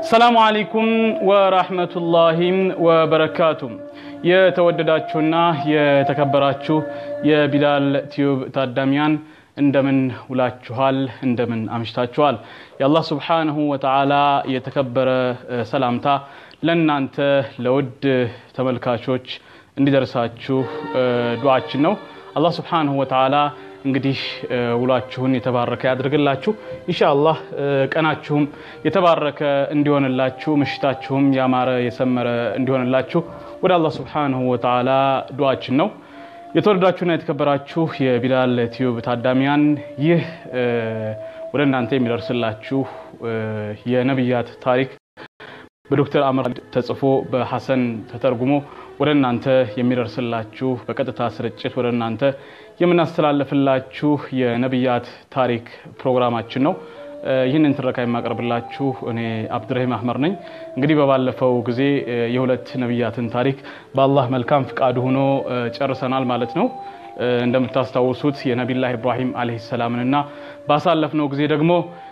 ሰላሙ አለይኩም ወራህመቱላሂ ወበረካቱ። የተወደዳችሁና የተከበራችሁ የቢላል ቲዩብ ታዳሚያን እንደምን ውላችኋል? እንደምን አምሽታችኋል? የአላህ ስብሓንሁ ወተዓላ የተከበረ ሰላምታ ለእናንተ ለውድ ተመልካቾች እንዲደርሳችሁ ዱዓችን ነው። አላህ ስብሓንሁ ወተዓላ እንግዲህ ውሏችሁን የተባረከ ያድርግላችሁ። ኢንሻአላህ ቀናችሁም የተባረከ እንዲሆንላችሁ፣ ምሽታችሁም ያማረ የሰመረ እንዲሆንላችሁ ወደ አላህ ስብሓንሁ ወተዓላ ዱዓችን ነው። የተወደዳችሁና የተከበራችሁ የቢላል ቲዩብ ታዳሚያን ይህ ወደ እናንተ የሚደርስላችሁ የነቢያት ታሪክ በዶክተር አምር ተጽፎ በሐሰን ተተርጉሞ ወደ እናንተ የሚደርስላችሁ በቀጥታ ስርጭት ወደ እናንተ የምናስተላለፍላችሁ የነቢያት ታሪክ ፕሮግራማችን ነው። ይህንን ትረካ የማቀርብላችሁ እኔ አብዱረሂም አህመር ነኝ። እንግዲህ በባለፈው ጊዜ የሁለት ነቢያትን ታሪክ በአላህ መልካም ፍቃድ ሆኖ ጨርሰናል ማለት ነው። እንደምታስታውሱት የነቢላህ ኢብራሂም ዓለይሂ ሰላምንና ባሳለፍነው ጊዜ ደግሞ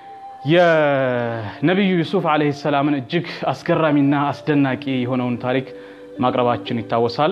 የነቢዩ ዩሱፍ ዓለይሂ ሰላምን እጅግ አስገራሚና አስደናቂ የሆነውን ታሪክ ማቅረባችን ይታወሳል።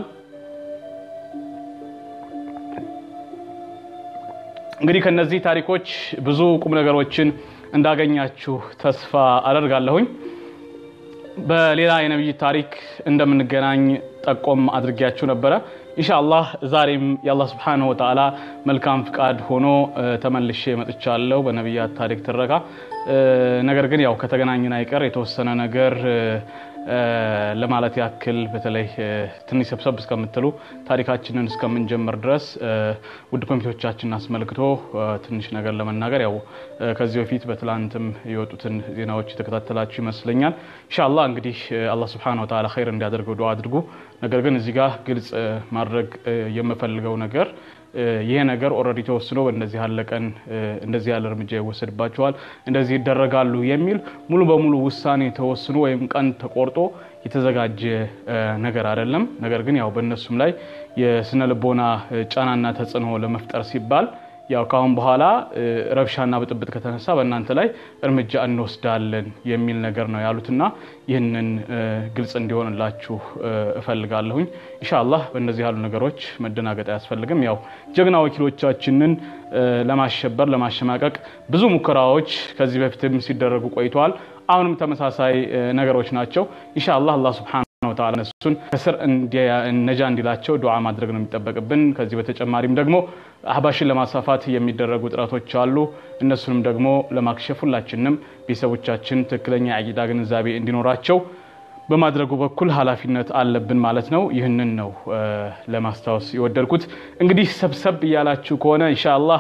እንግዲህ ከነዚህ ታሪኮች ብዙ ቁም ነገሮችን እንዳገኛችሁ ተስፋ አደርጋለሁኝ። በሌላ የነቢይ ታሪክ እንደምንገናኝ ጠቆም አድርጊያችሁ ነበረ። ኢንሻአላህ ዛሬም የአላህ ስብሓነሁ ወተዓላ መልካም ፍቃድ ሆኖ ተመልሼ መጥቻለሁ በነቢያት ታሪክ ትረካ። ነገር ግን ያው ከተገናኘን አይቀር የተወሰነ ነገር ለማለት ያክል በተለይ ትንሽ ሰብሰብ እስከምትሉ ታሪካችንን እስከምንጀምር ድረስ ውድ ኮሚቴዎቻችንን አስመልክቶ ትንሽ ነገር ለመናገር ያው ከዚህ በፊት በትላንትም የወጡትን ዜናዎች የተከታተላችሁ ይመስለኛል። ኢንሻአላህ እንግዲህ አላህ ሱብሓነሁ ወተዓላ ኸይር እንዲያደርገው ዱዓ አድርጉ። ነገር ግን እዚህ ጋር ግልጽ ማድረግ የምፈልገው ነገር ይሄ ነገር ኦልሬዲ ተወስኖ በእንደዚህ ያለ ቀን እንደዚህ ያለ እርምጃ ይወሰድባቸዋል፣ እንደዚህ ይደረጋሉ የሚል ሙሉ በሙሉ ውሳኔ ተወስኖ ወይም ቀን ተቆርጦ የተዘጋጀ ነገር አይደለም። ነገር ግን ያው በእነሱም ላይ የስነ ልቦና ጫናና ተጽዕኖ ለመፍጠር ሲባል ያው ካሁን በኋላ ረብሻና ብጥብጥ ከተነሳ በእናንተ ላይ እርምጃ እንወስዳለን የሚል ነገር ነው ያሉትና ይህንን ግልጽ እንዲሆንላችሁ እፈልጋለሁኝ። ኢንሻአላህ በእነዚህ ያሉ ነገሮች መደናገጥ አያስፈልግም። ያው ጀግና ወኪሎቻችንን ለማሸበር ለማሸማቀቅ ብዙ ሙከራዎች ከዚህ በፊትም ሲደረጉ ቆይተዋል። አሁንም ተመሳሳይ ነገሮች ናቸው። ኢንሻአላህ አላህ ሱብሓነሁ ወተዓላ እነሱን ከስር ነጃ እንዲላቸው ዱዓ ማድረግ ነው የሚጠበቅብን። ከዚህ በተጨማሪም ደግሞ አህባሽን ለማስፋፋት የሚደረጉ ጥረቶች አሉ። እነሱንም ደግሞ ለማክሸፍ ሁላችንም ቤተሰቦቻችን ትክክለኛ የአቂዳ ግንዛቤ እንዲኖራቸው በማድረጉ በኩል ኃላፊነት አለብን ማለት ነው። ይህንን ነው ለማስታወስ የወደድኩት። እንግዲህ ሰብሰብ እያላችሁ ከሆነ ኢንሻአላህ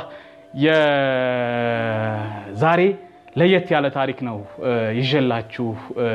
የዛሬ ለየት ያለ ታሪክ ነው ይዤላችሁ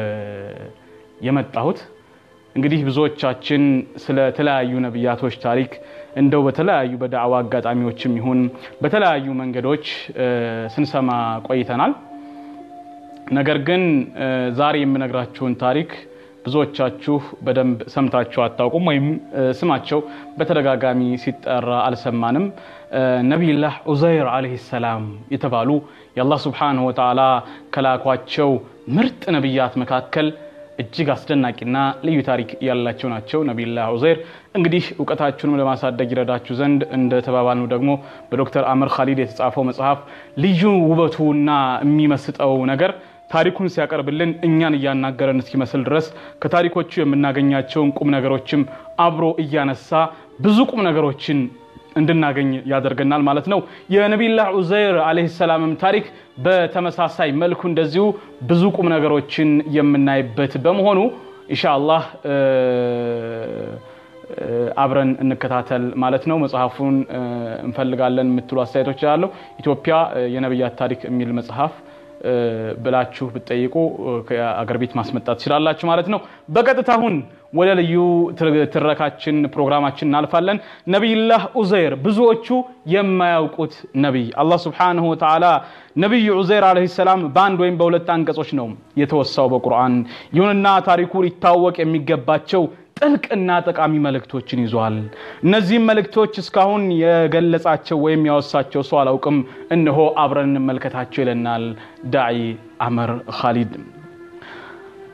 የመጣሁት። እንግዲህ ብዙዎቻችን ስለ ተለያዩ ነቢያቶች ታሪክ እንደው በተለያዩ በዳዕዋ አጋጣሚዎችም ይሁን በተለያዩ መንገዶች ስንሰማ ቆይተናል። ነገር ግን ዛሬ የምነግራችሁን ታሪክ ብዙዎቻችሁ በደንብ ሰምታችሁ አታውቁም፣ ወይም ስማቸው በተደጋጋሚ ሲጠራ አልሰማንም። ነቢይላህ ዑዘይር ዓለይሂ ሰላም የተባሉ የአላህ ስብሓነሁ ወተዓላ ከላኳቸው ምርጥ ነቢያት መካከል እጅግ አስደናቂና ልዩ ታሪክ ያላቸው ናቸው። ነቢይላህ ዑዘይር እንግዲህ እውቀታችሁንም ለማሳደግ ይረዳችሁ ዘንድ እንደ ተባባልነው ደግሞ በዶክተር አምር ካሊድ የተጻፈው መጽሐፍ ልዩ ውበቱና የሚመስጠው ነገር ታሪኩን ሲያቀርብልን እኛን እያናገረን እስኪመስል ድረስ ከታሪኮቹ የምናገኛቸውን ቁም ነገሮችም አብሮ እያነሳ ብዙ ቁም ነገሮችን እንድናገኝ ያደርገናል ማለት ነው። የነቢይላህ ዑዘይር ዓለይሂ ሰላምም ታሪክ በተመሳሳይ መልኩ እንደዚሁ ብዙ ቁም ነገሮችን የምናይበት በመሆኑ ኢንሻአላህ አብረን እንከታተል ማለት ነው። መጽሐፉን እንፈልጋለን የምትሉ አስተያየቶች ያለው ኢትዮጵያ የነቢያት ታሪክ የሚል መጽሐፍ ብላችሁ ብትጠይቁ ከአገር ቤት ማስመጣት ትችላላችሁ ማለት ነው። በቀጥታ አሁን ወደ ልዩ ትረካችን ፕሮግራማችን እናልፋለን። ነቢይላህ ዑዘይር ብዙዎቹ የማያውቁት ነቢይ አላህ ስብሓነሁ ወተዓላ ነቢዩ ዑዘይር ዓለይሂ ሰላም በአንድ ወይም በሁለት አንቀጾች ነው የተወሳው በቁርአን። ይሁንና ታሪኩ ሊታወቅ የሚገባቸው ጥልቅና ጠቃሚ መልእክቶችን ይዟል። እነዚህም መልእክቶች እስካሁን የገለጻቸው ወይም ያወሳቸው ሰው አላውቅም። እነሆ አብረን እንመልከታቸው ይለናል ዳዒ አመር ካሊድ።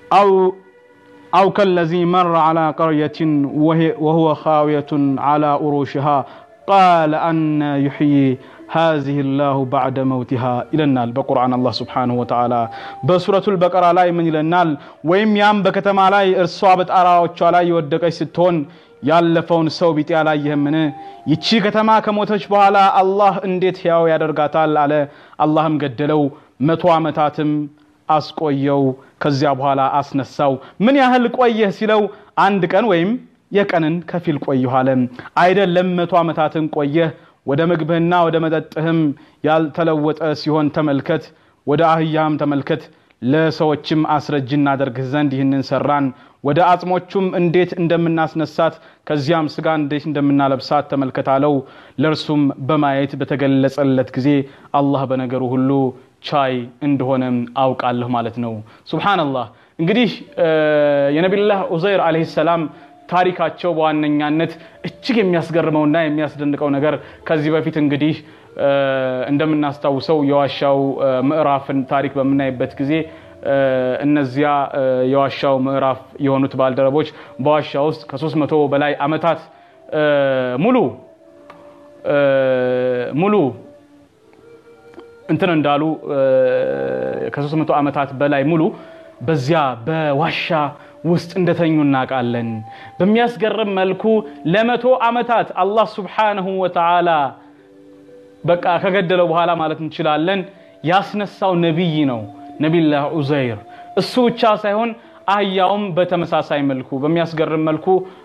አው أو كالذي مر على قرية وهي وهو خاوية على أروشها قال أن يحيي هذه الله بعد موتها إلى النال بقرآن الله سبحانه وتعالى بسورة البقرة لا من إلى النال ويم يام بكتما لا إرصابت أراوچ لا يودقش ستون ያለፈውን ሰው ቢጤ አላየህምን? ይቺ ከተማ ከሞተች በኋላ አላህ እንዴት ሕያው ያደርጋታል አለ። አላህም ገደለው፣ መቶ ዓመታትም አስቆየው። ከዚያ በኋላ አስነሳው። ምን ያህል ቆየህ ሲለው አንድ ቀን ወይም የቀንን ከፊል ቆየሁ አለ። አይደለም መቶ ዓመታትን ቆየህ፣ ወደ ምግብህና ወደ መጠጥህም ያልተለወጠ ሲሆን ተመልከት፣ ወደ አህያህም ተመልከት። ለሰዎችም አስረጅ እናደርግህ ዘንድ ይህንን ሰራን። ወደ አጽሞቹም እንዴት እንደምናስነሳት ከዚያም ስጋ እንዴት እንደምናለብሳት ተመልከት አለው። ለእርሱም በማየት በተገለጸለት ጊዜ አላህ በነገሩ ሁሉ ቻይ እንደሆነ አውቃለሁ ማለት ነው። ሱብሓነላህ። እንግዲህ የነቢላህ ዑዘይር ዓለይሂ ሰላም ታሪካቸው በዋነኛነት እጅግ የሚያስገርመውና የሚያስደንቀው ነገር ከዚህ በፊት እንግዲህ እንደምናስታውሰው የዋሻው ምዕራፍን ታሪክ በምናይበት ጊዜ እነዚያ የዋሻው ምዕራፍ የሆኑት ባልደረቦች በዋሻ ውስጥ ከሶስት መቶ በላይ ዓመታት ሙሉ ሙሉ እንትን እንዳሉ ከሶስት መቶ ዓመታት በላይ ሙሉ በዚያ በዋሻ ውስጥ እንደተኙ እናውቃለን። በሚያስገርም መልኩ ለመቶ ዓመታት አላህ ሱብሓነሁ ወተዓላ በቃ ከገደለው በኋላ ማለት እንችላለን ያስነሳው ነቢይ ነው ነቢላህ ዑዘይር። እሱ ብቻ ሳይሆን አህያውም በተመሳሳይ መልኩ በሚያስገርም መልኩ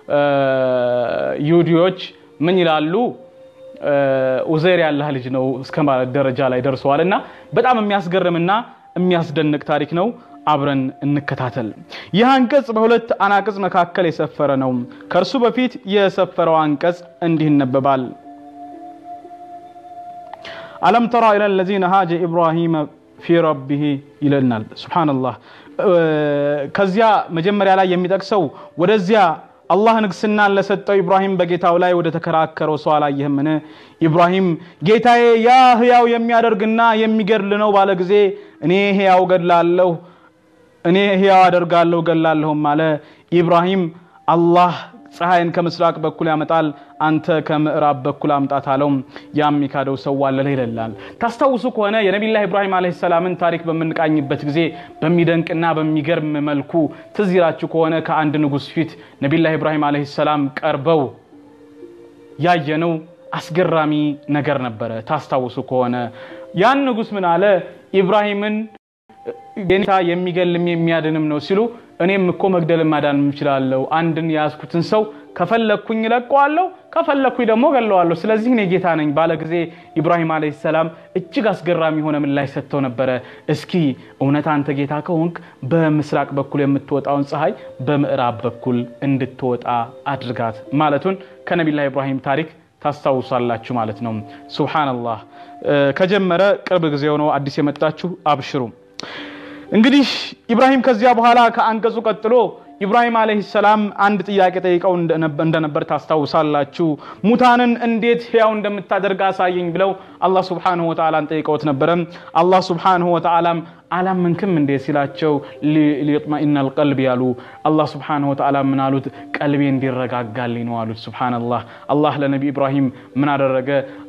ይሁዲዎች ምን ይላሉ? ዑዘይር ያላህ ልጅ ነው እስከ ማለት ደረጃ ላይ ደርሰዋል። እና በጣም የሚያስገርምና የሚያስደንቅ ታሪክ ነው። አብረን እንከታተል። ይህ አንቀጽ በሁለት አናቅጽ መካከል የሰፈረ ነው። ከእርሱ በፊት የሰፈረው አንቀጽ እንዲህ ይነበባል። አለም ተራ ኢላ ለዚነ ሃጀ ኢብራሂመ ፊ ረቢህ ይለናል። ሱብሓነላህ። ከዚያ መጀመሪያ ላይ የሚጠቅሰው ወደዚያ አላህ ንግስናን ለሰጠው ኢብራሂም በጌታው ላይ ወደ ተከራከረው ሰው አላየህምን? ኢብራሂም ጌታዬ ያ ህያው የሚያደርግና የሚገድል ነው ባለ ጊዜ እኔ ህያው ገድላለሁ፣ እኔ ህያው አደርጋለሁ ገድላለሁም አለ። ኢብራሂም አላህ ፀሐይን ከምስራቅ በኩል ያመጣል፣ አንተ ከምዕራብ በኩል አምጣት አለው። ያም የካደው ሰው ዋለለ ይላል። ታስታውሱ ከሆነ የነቢላህ ኢብራሂም ዓለይሂ ሰላምን ታሪክ በምንቃኝበት ጊዜ በሚደንቅና በሚገርም መልኩ ትዝ ይላችሁ ከሆነ ከአንድ ንጉሥ ፊት ነቢላህ ኢብራሂም ዓለይሂ ሰላም ቀርበው ያየነው አስገራሚ ነገር ነበረ። ታስታውሱ ከሆነ ያን ንጉሥ ምን አለ? ኢብራሂምን ጌታ የሚገልም የሚያድንም ነው ሲሉ እኔም እኮ መግደልም ማዳን እችላለሁ። አንድን የያዝኩትን ሰው ከፈለግኩኝ እለቀዋለሁ፣ ከፈለግኩኝ ደግሞ ገለዋለሁ። ስለዚህ እኔ ጌታ ነኝ ባለ ጊዜ ኢብራሂም ዓለይሂ ሰላም እጅግ አስገራሚ የሆነ ምላሽ ሰጥተው ነበረ። እስኪ እውነት አንተ ጌታ ከሆንክ በምስራቅ በኩል የምትወጣውን ፀሐይ በምዕራብ በኩል እንድትወጣ አድርጋት ማለቱን ከነቢላህ ኢብራሂም ታሪክ ታስታውሳላችሁ ማለት ነው። ሱብሓነላህ። ከጀመረ ቅርብ ጊዜ ሆነው አዲስ የመጣችሁ አብሽሩ። እንግዲህ ኢብራሂም ከዚያ በኋላ ከአንቀጹ ቀጥሎ ኢብራሂም ዓለይሂ ሰላም አንድ ጥያቄ ጠይቀው እንደነበር ታስታውሳላችሁ። ሙታንን እንዴት ሕያው እንደምታደርግ አሳየኝ ብለው አላህ ሱብሓነሁ ወተዓላን ጠይቀውት ነበረ። አላህ ሱብሓነሁ ወተዓላም አላመንክም እንዴ ሲላቸው ሊጥመኢነል ቀልብ ያሉ አላህ ሱብሓነሁ ወተዓላ ምን አሉት? ቀልቤ እንዲረጋጋልኝ ነው አሉት። ሱብሓነላህ። አላህ ለነቢ ኢብራሂም ምን አደረገ?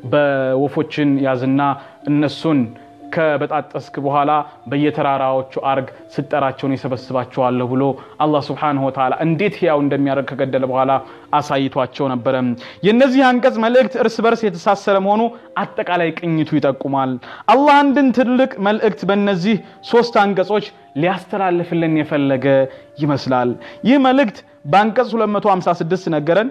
በወፎችን ያዝና እነሱን ከበጣጠስክ በኋላ በየተራራዎቹ አርግ ስጠራቸውን ይሰበስባቸዋለሁ ብሎ አላህ ስብሓነሁ ወተዓላ እንዴት ሕያው እንደሚያደርግ ከገደለ በኋላ አሳይቷቸው ነበረ። የእነዚህ አንቀጽ መልእክት እርስ በርስ የተሳሰረ መሆኑ አጠቃላይ ቅኝቱ ይጠቁማል። አላህ አንድን ትልቅ መልእክት በእነዚህ ሶስት አንቀጾች ሊያስተላልፍልን የፈለገ ይመስላል። ይህ መልእክት በአንቀጽ 256 ነገረን፣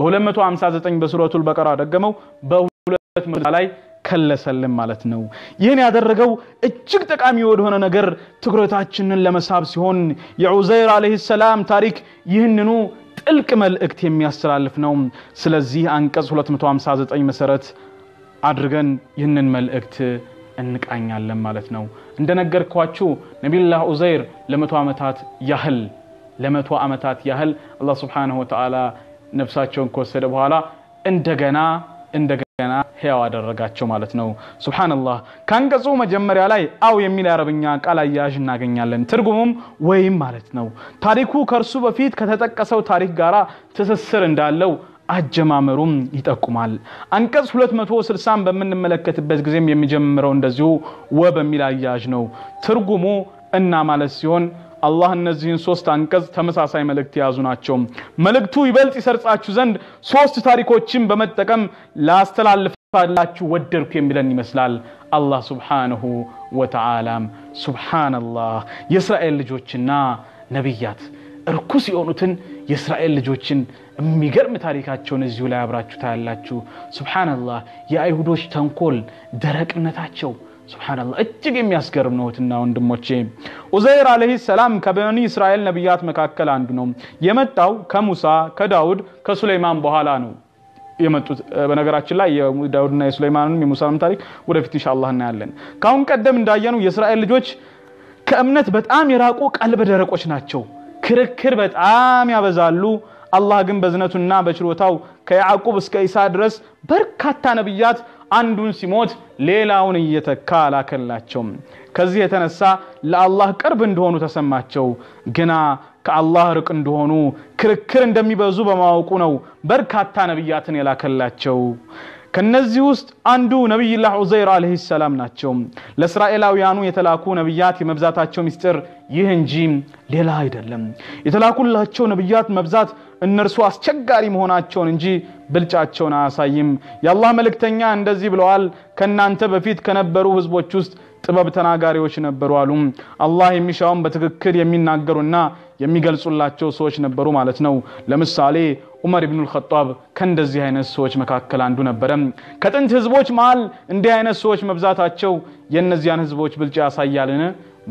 በ259 በሱረቱል በቀራ ደገመው፣ በሁለት ላይ ከለሰልን ማለት ነው። ይህን ያደረገው እጅግ ጠቃሚ ወደሆነ ነገር ትኩረታችንን ለመሳብ ሲሆን የዑዘይር ዓለይሂ ሰላም ታሪክ ይህንኑ ጥልቅ መልእክት የሚያስተላልፍ ነው። ስለዚህ አንቀጽ 259 መሰረት አድርገን ይህንን መልእክት እንቃኛለን ማለት ነው። እንደነገርኳችሁ ነቢዩላህ ዑዘይር ለመቶ ዓመታት ያህል ለመቶ ዓመታት ያህል አላህ ስብሓነሁ ወተዓላ ነፍሳቸውን ከወሰደ በኋላ እንደገና እንደገና ሕያው አደረጋቸው ማለት ነው። ሱብሓነላህ። ከአንቀጹ መጀመሪያ ላይ አው የሚል የአረብኛ ቃል አያያዥ እናገኛለን። ትርጉሙም ወይም ማለት ነው። ታሪኩ ከእርሱ በፊት ከተጠቀሰው ታሪክ ጋር ትስስር እንዳለው አጀማመሩም ይጠቁማል። አንቀጽ 260 በምንመለከትበት ጊዜም የሚጀምረው እንደዚሁ ወ በሚል አያያዥ ነው። ትርጉሙ እና ማለት ሲሆን አላህ እነዚህን ሶስት አንቀጽ ተመሳሳይ መልእክት የያዙ ናቸው። መልእክቱ ይበልጥ ይሰርጻችሁ ዘንድ ሶስት ታሪኮችን በመጠቀም ላስተላልፋላችሁ ወደድኩ የሚለን ይመስላል። አላህ ሱብሓነሁ ወተዓላም ሱብሓነላህ የእስራኤል ልጆችና ነቢያት እርኩስ የሆኑትን የእስራኤል ልጆችን የሚገርም ታሪካቸውን እዚሁ ላይ አብራችሁ ታያላችሁ። ሱብሓነላህ የአይሁዶች ተንኮል፣ ደረቅነታቸው ሱብሓነላህ እጅግ የሚያስገርም ነው። እህትና ወንድሞቼ ኡዘይር አለይሂ ሰላም ከበኒ እስራኤል ነቢያት መካከል አንዱ ነው። የመጣው ከሙሳ ከዳውድ ከሱሌይማን በኋላ ነው የመጡት። በነገራችን ላይ የዳውድና የሱሌይማንንም የሙሳንም ታሪክ ወደፊት ኢንሻአላህ እናያለን። ከአሁን ቀደም እንዳየነው የእስራኤል ልጆች ከእምነት በጣም የራቁ ቀልበ ደረቆች ናቸው። ክርክር በጣም ያበዛሉ። አላህ ግን በዝነቱና በችሎታው ከያዕቁብ እስከ ኢሳ ድረስ በርካታ ነቢያት አንዱን ሲሞት ሌላውን እየተካ አላከላቸውም። ከዚህ የተነሳ ለአላህ ቅርብ እንደሆኑ ተሰማቸው። ግና ከአላህ ርቅ እንደሆኑ ክርክር እንደሚበዙ በማወቁ ነው በርካታ ነቢያትን የላከላቸው። ከነዚህ ውስጥ አንዱ ነቢይላህ ዑዘይር አለይሂ ሰላም ናቸው። ለእስራኤላውያኑ የተላኩ ነቢያት የመብዛታቸው ምስጢር ይህ እንጂ ሌላ አይደለም። የተላኩላቸው ነቢያት መብዛት እነርሱ አስቸጋሪ መሆናቸውን እንጂ ብልጫቸውን አያሳይም። የአላህ መልእክተኛ እንደዚህ ብለዋል፣ ከእናንተ በፊት ከነበሩ ህዝቦች ውስጥ ጥበብ ተናጋሪዎች ነበሩ አሉ። አላህ የሚሻውን በትክክል የሚናገሩና የሚገልጹላቸው ሰዎች ነበሩ ማለት ነው። ለምሳሌ ዑመር ኢብኑል ኸጣብ ከእንደዚህ አይነት ሰዎች መካከል አንዱ ነበረ። ከጥንት ህዝቦች መሃል እንዲህ አይነት ሰዎች መብዛታቸው የእነዚያን ህዝቦች ብልጫ ያሳያልን?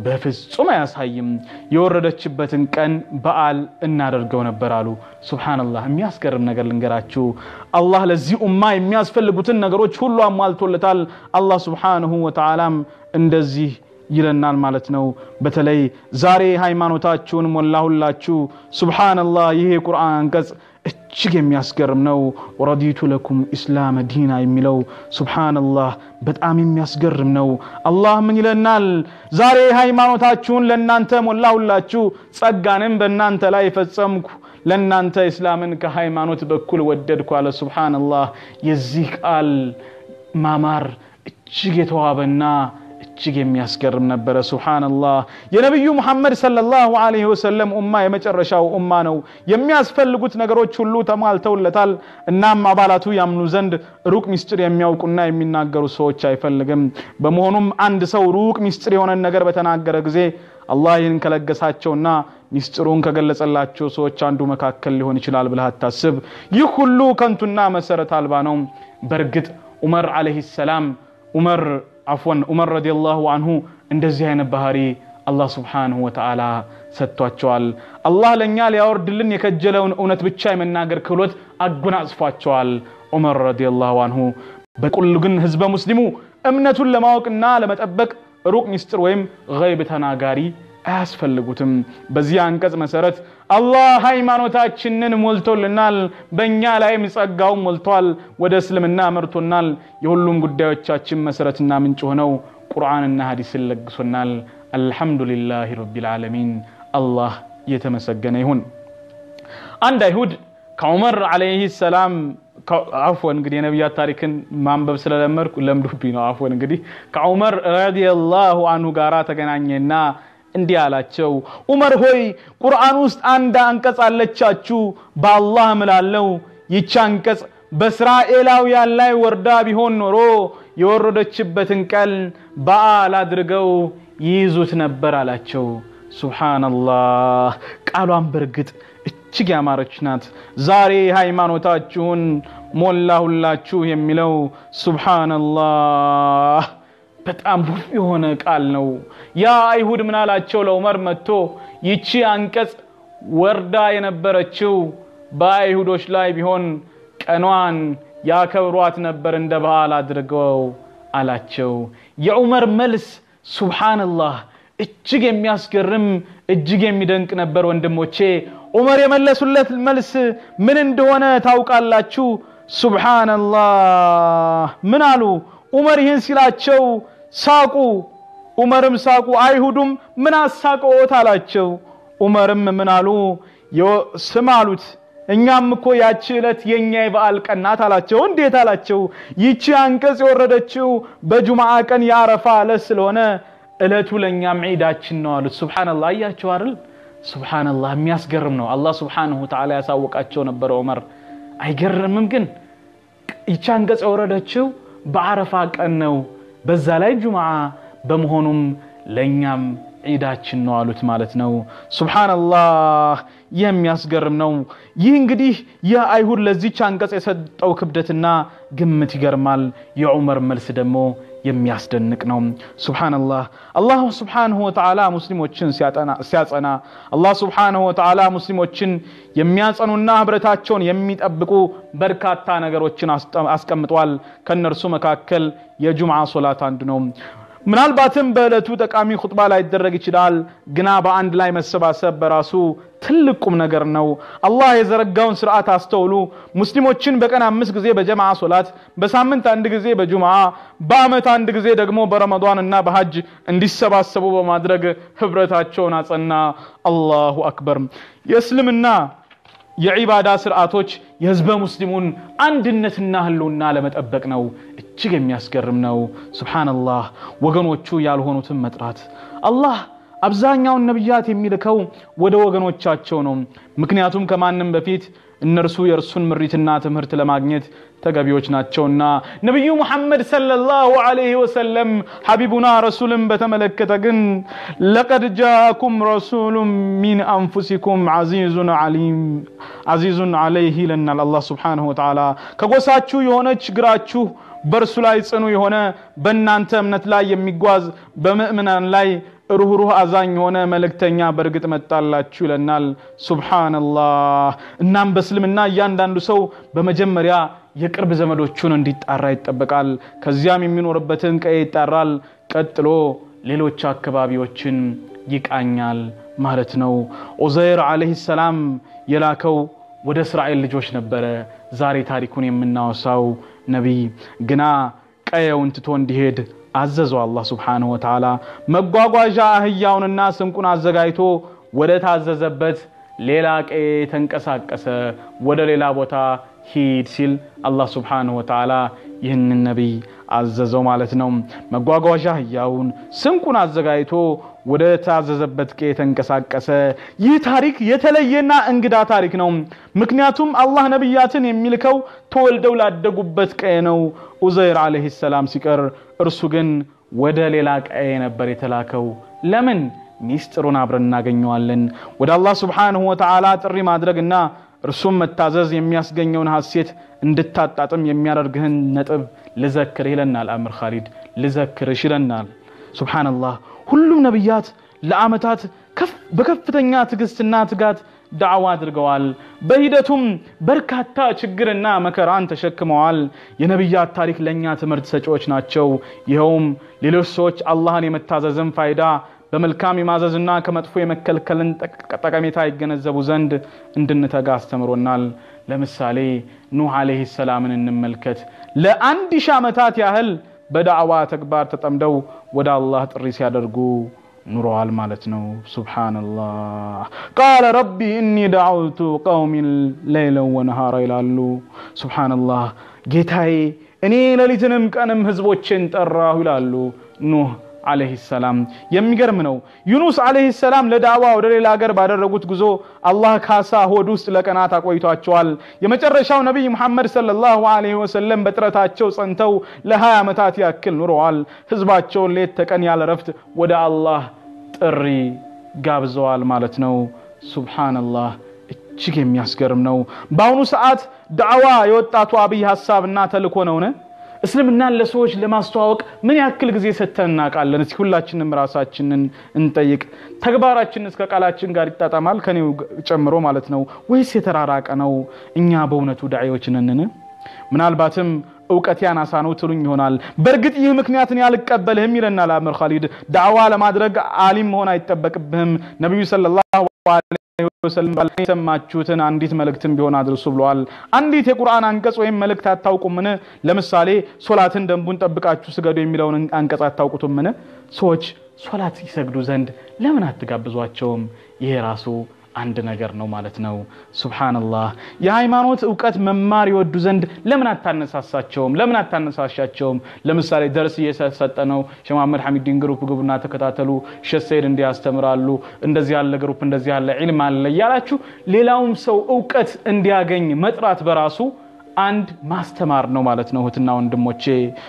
በፍጹም አያሳይም። የወረደችበትን ቀን በዓል እናደርገው ነበር አሉ። ሱብሓነላህ። የሚያስገርም ነገር ልንገራችሁ። አላህ ለዚህ ኡማ የሚያስፈልጉትን ነገሮች ሁሉ አሟልቶለታል። አላህ ሱብሓነሁ ወተዓላም እንደዚህ ይለናል ማለት ነው። በተለይ ዛሬ ሃይማኖታችሁን ሞላሁላችሁ። ሱብሓነላህ። ይሄ የቁርአን አንቀጽ እጅግ የሚያስገርም ነው። ወረዲቱ ለኩም ኢስላመ ዲና የሚለው ሱብሓነላህ በጣም የሚያስገርም ነው። አላህ ምን ይለናል? ዛሬ ሃይማኖታችሁን ለእናንተ ሞላሁላችሁ፣ ጸጋንም በእናንተ ላይ ፈጸምኩ፣ ለእናንተ ኢስላምን ከሃይማኖት በኩል ወደድኩ አለ። ሱብሓነላህ የዚህ ቃል ማማር እጅግ የተዋበና እጅግ የሚያስገርም ነበረ። ሱብሓነላህ የነቢዩ ሙሐመድ ሰለላሁ ዐለይሂ ወሰለም ኡማ የመጨረሻው ኡማ ነው። የሚያስፈልጉት ነገሮች ሁሉ ተሟልተውለታል። እናም አባላቱ ያምኑ ዘንድ ሩቅ ሚስጥር የሚያውቁና የሚናገሩ ሰዎች አይፈልግም። በመሆኑም አንድ ሰው ሩቅ ሚስጥር የሆነን ነገር በተናገረ ጊዜ አላህ ይህን ከለገሳቸውና ሚስጥሩን ከገለጸላቸው ሰዎች አንዱ መካከል ሊሆን ይችላል ብለህ አታስብ። ይህ ሁሉ ከንቱና መሰረት አልባ ነው። በእርግጥ ዑመር ዐለይሂ ሰላም ዑመር አፍወን ዑመር ረዲየላሁ አንሁ እንደዚህ አይነት ባህሪ አላህ ስብሓንሁ ወተዓላ ሰጥቷቸዋል። አላህ ለእኛ ሊያወርድልን የከጀለውን እውነት ብቻ የመናገር ክህሎት አጎናጽፏቸዋል። ዑመር ረዲየላሁ አንሁ በቁል ግን ህዝበ ሙስሊሙ እምነቱን ለማወቅና ለመጠበቅ ሩቅ ሚስጥር ወይም ገይብ ተናጋሪ አያስፈልጉትም። በዚህ አንቀጽ መሰረት አላህ ሃይማኖታችንን ሞልቶልናል፣ በእኛ ላይም ጸጋውን ሞልቷል፣ ወደ እስልምና መርቶናል። የሁሉም ጉዳዮቻችን መሰረትና ምንጭ ሆነው ቁርአንና ሀዲስን ለግሶናል። አልሐምዱሊላህ ረቢል ዓለሚን። አላህ የተመሰገነ ይሁን። አንድ አይሁድ ከዑመር ዓለይሂ ሰላም አፍወን እንግዲህ የነቢያት ታሪክን ማንበብ ስለለመድኩ ለምዱብኝ ነው። አፍወን እንግዲህ ከዑመር ረዲየላሁ አንሁ ጋራ ተገናኘና እንዲህ አላቸው፣ ዑመር ሆይ ቁርአን ውስጥ አንድ አንቀጽ አለቻችሁ። በአላህ እምላለሁ ይቺ አንቀጽ በእስራኤላውያን ላይ ወርዳ ቢሆን ኖሮ የወረደችበትን ቀን በዓል አድርገው ይይዙት ነበር አላቸው። ሱብሓነላህ ቃሏን በእርግጥ እጅግ ያማረች ናት። ዛሬ ሃይማኖታችሁን ሞላሁላችሁ የሚለው ሱብሓነላህ በጣም ውብ የሆነ ቃል ነው። ያ አይሁድ ምን አላቸው ለዑመር መጥቶ ይቺ አንቀጽ ወርዳ የነበረችው በአይሁዶች ላይ ቢሆን ቀኗን ያከብሯት ነበር እንደ በዓል አድርገው አላቸው። የዑመር መልስ ሱብሓነላህ እጅግ የሚያስገርም እጅግ የሚደንቅ ነበር። ወንድሞቼ ዑመር የመለሱለት መልስ ምን እንደሆነ ታውቃላችሁ? ሱብሓነላህ ምን አሉ? ዑመር ይህን ሲላቸው ሳቁ። ዑመርም ሳቁ። አይሁዱም ምን አሳቀዎት አላቸው። ዑመርም ምን አሉ? ስም አሉት እኛም እኮ ያቺ ዕለት የኛ የበዓል ቀን ናት አላቸው። እንዴት አላቸው። ይቺ አንቀጽ የወረደችው በጁምዓ ቀን የአረፋ ዕለት ስለሆነ ዕለቱ ለእኛም ዒዳችን ነው አሉት። ሱብሓነላህ አያቸው አይደል? ሱብሓነላህ የሚያስገርም ነው። አላህ ሱብሓነሁ ወተዓላ ያሳወቃቸው ነበረ ዑመር። አይገርምም ግን ይቺ አንቀጽ የወረደችው በአረፋ ቀን ነው፣ በዛ ላይ ጁምዓ በመሆኑም ለእኛም ዒዳችን ነው አሉት ማለት ነው። ሱብሓነላህ የሚያስገርም ነው። ይህ እንግዲህ የአይሁድ ለዚች አንቀጽ የሰጠው ክብደትና ግምት ይገርማል። የዑመር መልስ ደግሞ የሚያስደንቅ ነው። ሱብሓነላህ አላህ ሱብሓነሁ ወተዓላ ሙስሊሞችን ሲያጸና አላህ ሱብሓነሁ ወተዓላ ሙስሊሞችን የሚያጸኑና ህብረታቸውን የሚጠብቁ በርካታ ነገሮችን አስቀምጧል። ከእነርሱ መካከል የጁምዓ ሶላት አንዱ ነው። ምናልባትም በዕለቱ ጠቃሚ ኹጥባ ላይደረግ ይችላል። ግና በአንድ ላይ መሰባሰብ በራሱ ትልቅ ቁም ነገር ነው። አላህ የዘረጋውን ስርዓት አስተውሉ። ሙስሊሞችን በቀን አምስት ጊዜ በጀማዓ ሶላት፣ በሳምንት አንድ ጊዜ በጁምዓ፣ በአመት አንድ ጊዜ ደግሞ በረመዷን እና በሐጅ እንዲሰባሰቡ በማድረግ ህብረታቸውን አጸና። አላሁ አክበር። የእስልምና የዒባዳ ስርዓቶች የህዝበ ሙስሊሙን አንድነትና ህልውና ለመጠበቅ ነው። እጅግ የሚያስገርም ነው። ሱብሓነላህ ወገኖቹ ያልሆኑትን መጥራት አላህ አብዛኛውን ነቢያት የሚልከው ወደ ወገኖቻቸው ነው። ምክንያቱም ከማንም በፊት እነርሱ የእርሱን ምሪትና ትምህርት ለማግኘት ተገቢዎች ናቸውና። ነቢዩ ሙሐመድ ሰለላሁ ዐለይሂ ወሰለም ሐቢቡና ረሱልን በተመለከተ ግን ለቀድ ጃአኩም ረሱሉን ሚን አንፉሲኩም ዐዚዙን ዐለይህ ይለናል አላህ ሱብሓነሁ ወተዓላ። ከጎሳችሁ የሆነች ግራችሁ በእርሱ ላይ ጽኑ የሆነ በእናንተ እምነት ላይ የሚጓዝ በምእምናን ላይ ሩህሩህ አዛኝ የሆነ መልእክተኛ በእርግጥ መጣላችሁ ይለናል። ሱብሓነላህ። እናም በእስልምና እያንዳንዱ ሰው በመጀመሪያ የቅርብ ዘመዶቹን እንዲጣራ ይጠበቃል። ከዚያም የሚኖርበትን ቀዬ ይጣራል። ቀጥሎ ሌሎች አካባቢዎችን ይቃኛል ማለት ነው። ዑዘይር ዓለይሂ ሰላም የላከው ወደ እስራኤል ልጆች ነበረ። ዛሬ ታሪኩን የምናወሳው ነቢይ ግና ቀየውን ትቶ እንዲሄድ አዘዘው አላህ ሱብሓነሁ ወተዓላ። መጓጓዣ አህያውንና ስንቁን አዘጋጅቶ ወደ ታዘዘበት ሌላ ቀዬ ተንቀሳቀሰ። ወደ ሌላ ቦታ ሂድ ሲል አላህ ሱብሓነሁ ወተዓላ ይህንን ነቢይ አዘዘው ማለት ነው። መጓጓዣ አህያውን ስንቁን አዘጋጅቶ ወደ ታዘዘበት ቀዬ ተንቀሳቀሰ። ይህ ታሪክ የተለየና እንግዳ ታሪክ ነው። ምክንያቱም አላህ ነቢያትን የሚልከው ተወልደው ላደጉበት ቀዬ ነው። ኡዘይር ዓለይሂ ሰላም ሲቀር እርሱ ግን ወደ ሌላ ቀዬ ነበር የተላከው። ለምን? ሚስጥሩን አብረን እናገኘዋለን። ወደ አላህ ሱብሓነሁ ወተዓላ ጥሪ ማድረግና እርሱም መታዘዝ የሚያስገኘውን ሀሴት እንድታጣጥም የሚያደርግህን ነጥብ ልዘክርህ ይለናል አምር ኻሊድ። ልዘክርሽ ይለናል። ሱብሓነላህ ሁሉም ነቢያት ለዓመታት በከፍተኛ ትዕግስትና ትጋት ዳዕዋ አድርገዋል። በሂደቱም በርካታ ችግርና መከራን ተሸክመዋል። የነቢያት ታሪክ ለእኛ ትምህርት ሰጪዎች ናቸው። ይኸውም ሌሎች ሰዎች አላህን የመታዘዝን ፋይዳ በመልካም የማዘዝና ከመጥፎ የመከልከልን ጠቀሜታ ይገነዘቡ ዘንድ እንድንተጋ አስተምሮናል። ለምሳሌ ኑህ ዓለይሂ ሰላምን እንመልከት። ለአንድ ሺህ ዓመታት ያህል በዳዕዋ ተግባር ተጠምደው ወደ አላህ ጥሪ ሲያደርጉ ኑረዋል ማለት ነው። ሱብሓነላህ ቃለ ረቢ እኒ ደዓውቱ ቀውሚን ለይለን ወነሃራ ይላሉ። ሱብሓነላህ ጌታዬ እኔ ሌሊትንም ቀንም ህዝቦቼን ጠራሁ ይላሉ ኑህ ዓለይሂ ሰላም። የሚገርም ነው። ዩኑስ ዓለይሂ ሰላም ለዳዕዋ ወደ ሌላ ሀገር ባደረጉት ጉዞ አላህ ካሳ ሆድ ውስጥ ለቀናት አቆይቷቸዋል። የመጨረሻው ነቢይ ሙሐመድ ሰለላሁ ዓለይሂ ወሰለም በጥረታቸው ጸንተው ለ20 ዓመታት ያክል ኑረዋል። ህዝባቸውን ሌት ተቀን ያለ ረፍት ወደ አላህ ጥሪ ጋብዘዋል ማለት ነው። ሱብሓነላህ እጅግ የሚያስገርም ነው። በአሁኑ ሰዓት ዳዕዋ የወጣቱ አብይ ሀሳብና ተልእኮ ነውን? እስልምናን ለሰዎች ለማስተዋወቅ ምን ያክል ጊዜ ሰጥተን እናውቃለን? እስኪ ሁላችንም ራሳችንን እንጠይቅ። ተግባራችን እስከ ቃላችን ጋር ይጣጣማል? ከኔው ጨምሮ ማለት ነው ወይስ የተራራቀ ነው? እኛ በእውነቱ ዳዒዎች ነንን? ምናልባትም እውቀት ያናሳ ነው ትሉኝ ይሆናል። በእርግጥ ይህ ምክንያትን ያልቀበልህም ይለናል አምር ኻሊድ። ዳዕዋ ለማድረግ አሊም መሆን አይጠበቅብህም። ነቢዩ ሰለላሁ ዐለይሂ ወሰለም የሰማችሁትን አንዲት መልእክትን ቢሆን አድርሱ ብለዋል። አንዲት የቁርአን አንቀጽ ወይም መልእክት አታውቁምን? ለምሳሌ ሶላትን ደንቡን ጠብቃችሁ ስገዱ የሚለውን አንቀጽ አታውቁትምን? ሰዎች ሶላት ይሰግዱ ዘንድ ለምን አትጋብዟቸውም? ይሄ ራሱ አንድ ነገር ነው ማለት ነው። ሱብሃነላህ። የሃይማኖት እውቀት መማር ይወዱ ዘንድ ለምን አታነሳሳቸውም? ለምን አታነሳሻቸውም? ለምሳሌ ደርስ እየሰጠ ነው። ሼህ መሐመድ ሐሚዲን ግሩፕ ግቡና ተከታተሉ፣ ሼህ ሰይድ እንዲህ ያስተምራሉ፣ እንደዚህ ያለ ግሩፕ እንደዚህ ያለ ዒልም አለ እያላችሁ ሌላውም ሰው እውቀት እንዲያገኝ መጥራት በራሱ አንድ ማስተማር ነው ማለት ነው። እህትና ወንድሞቼ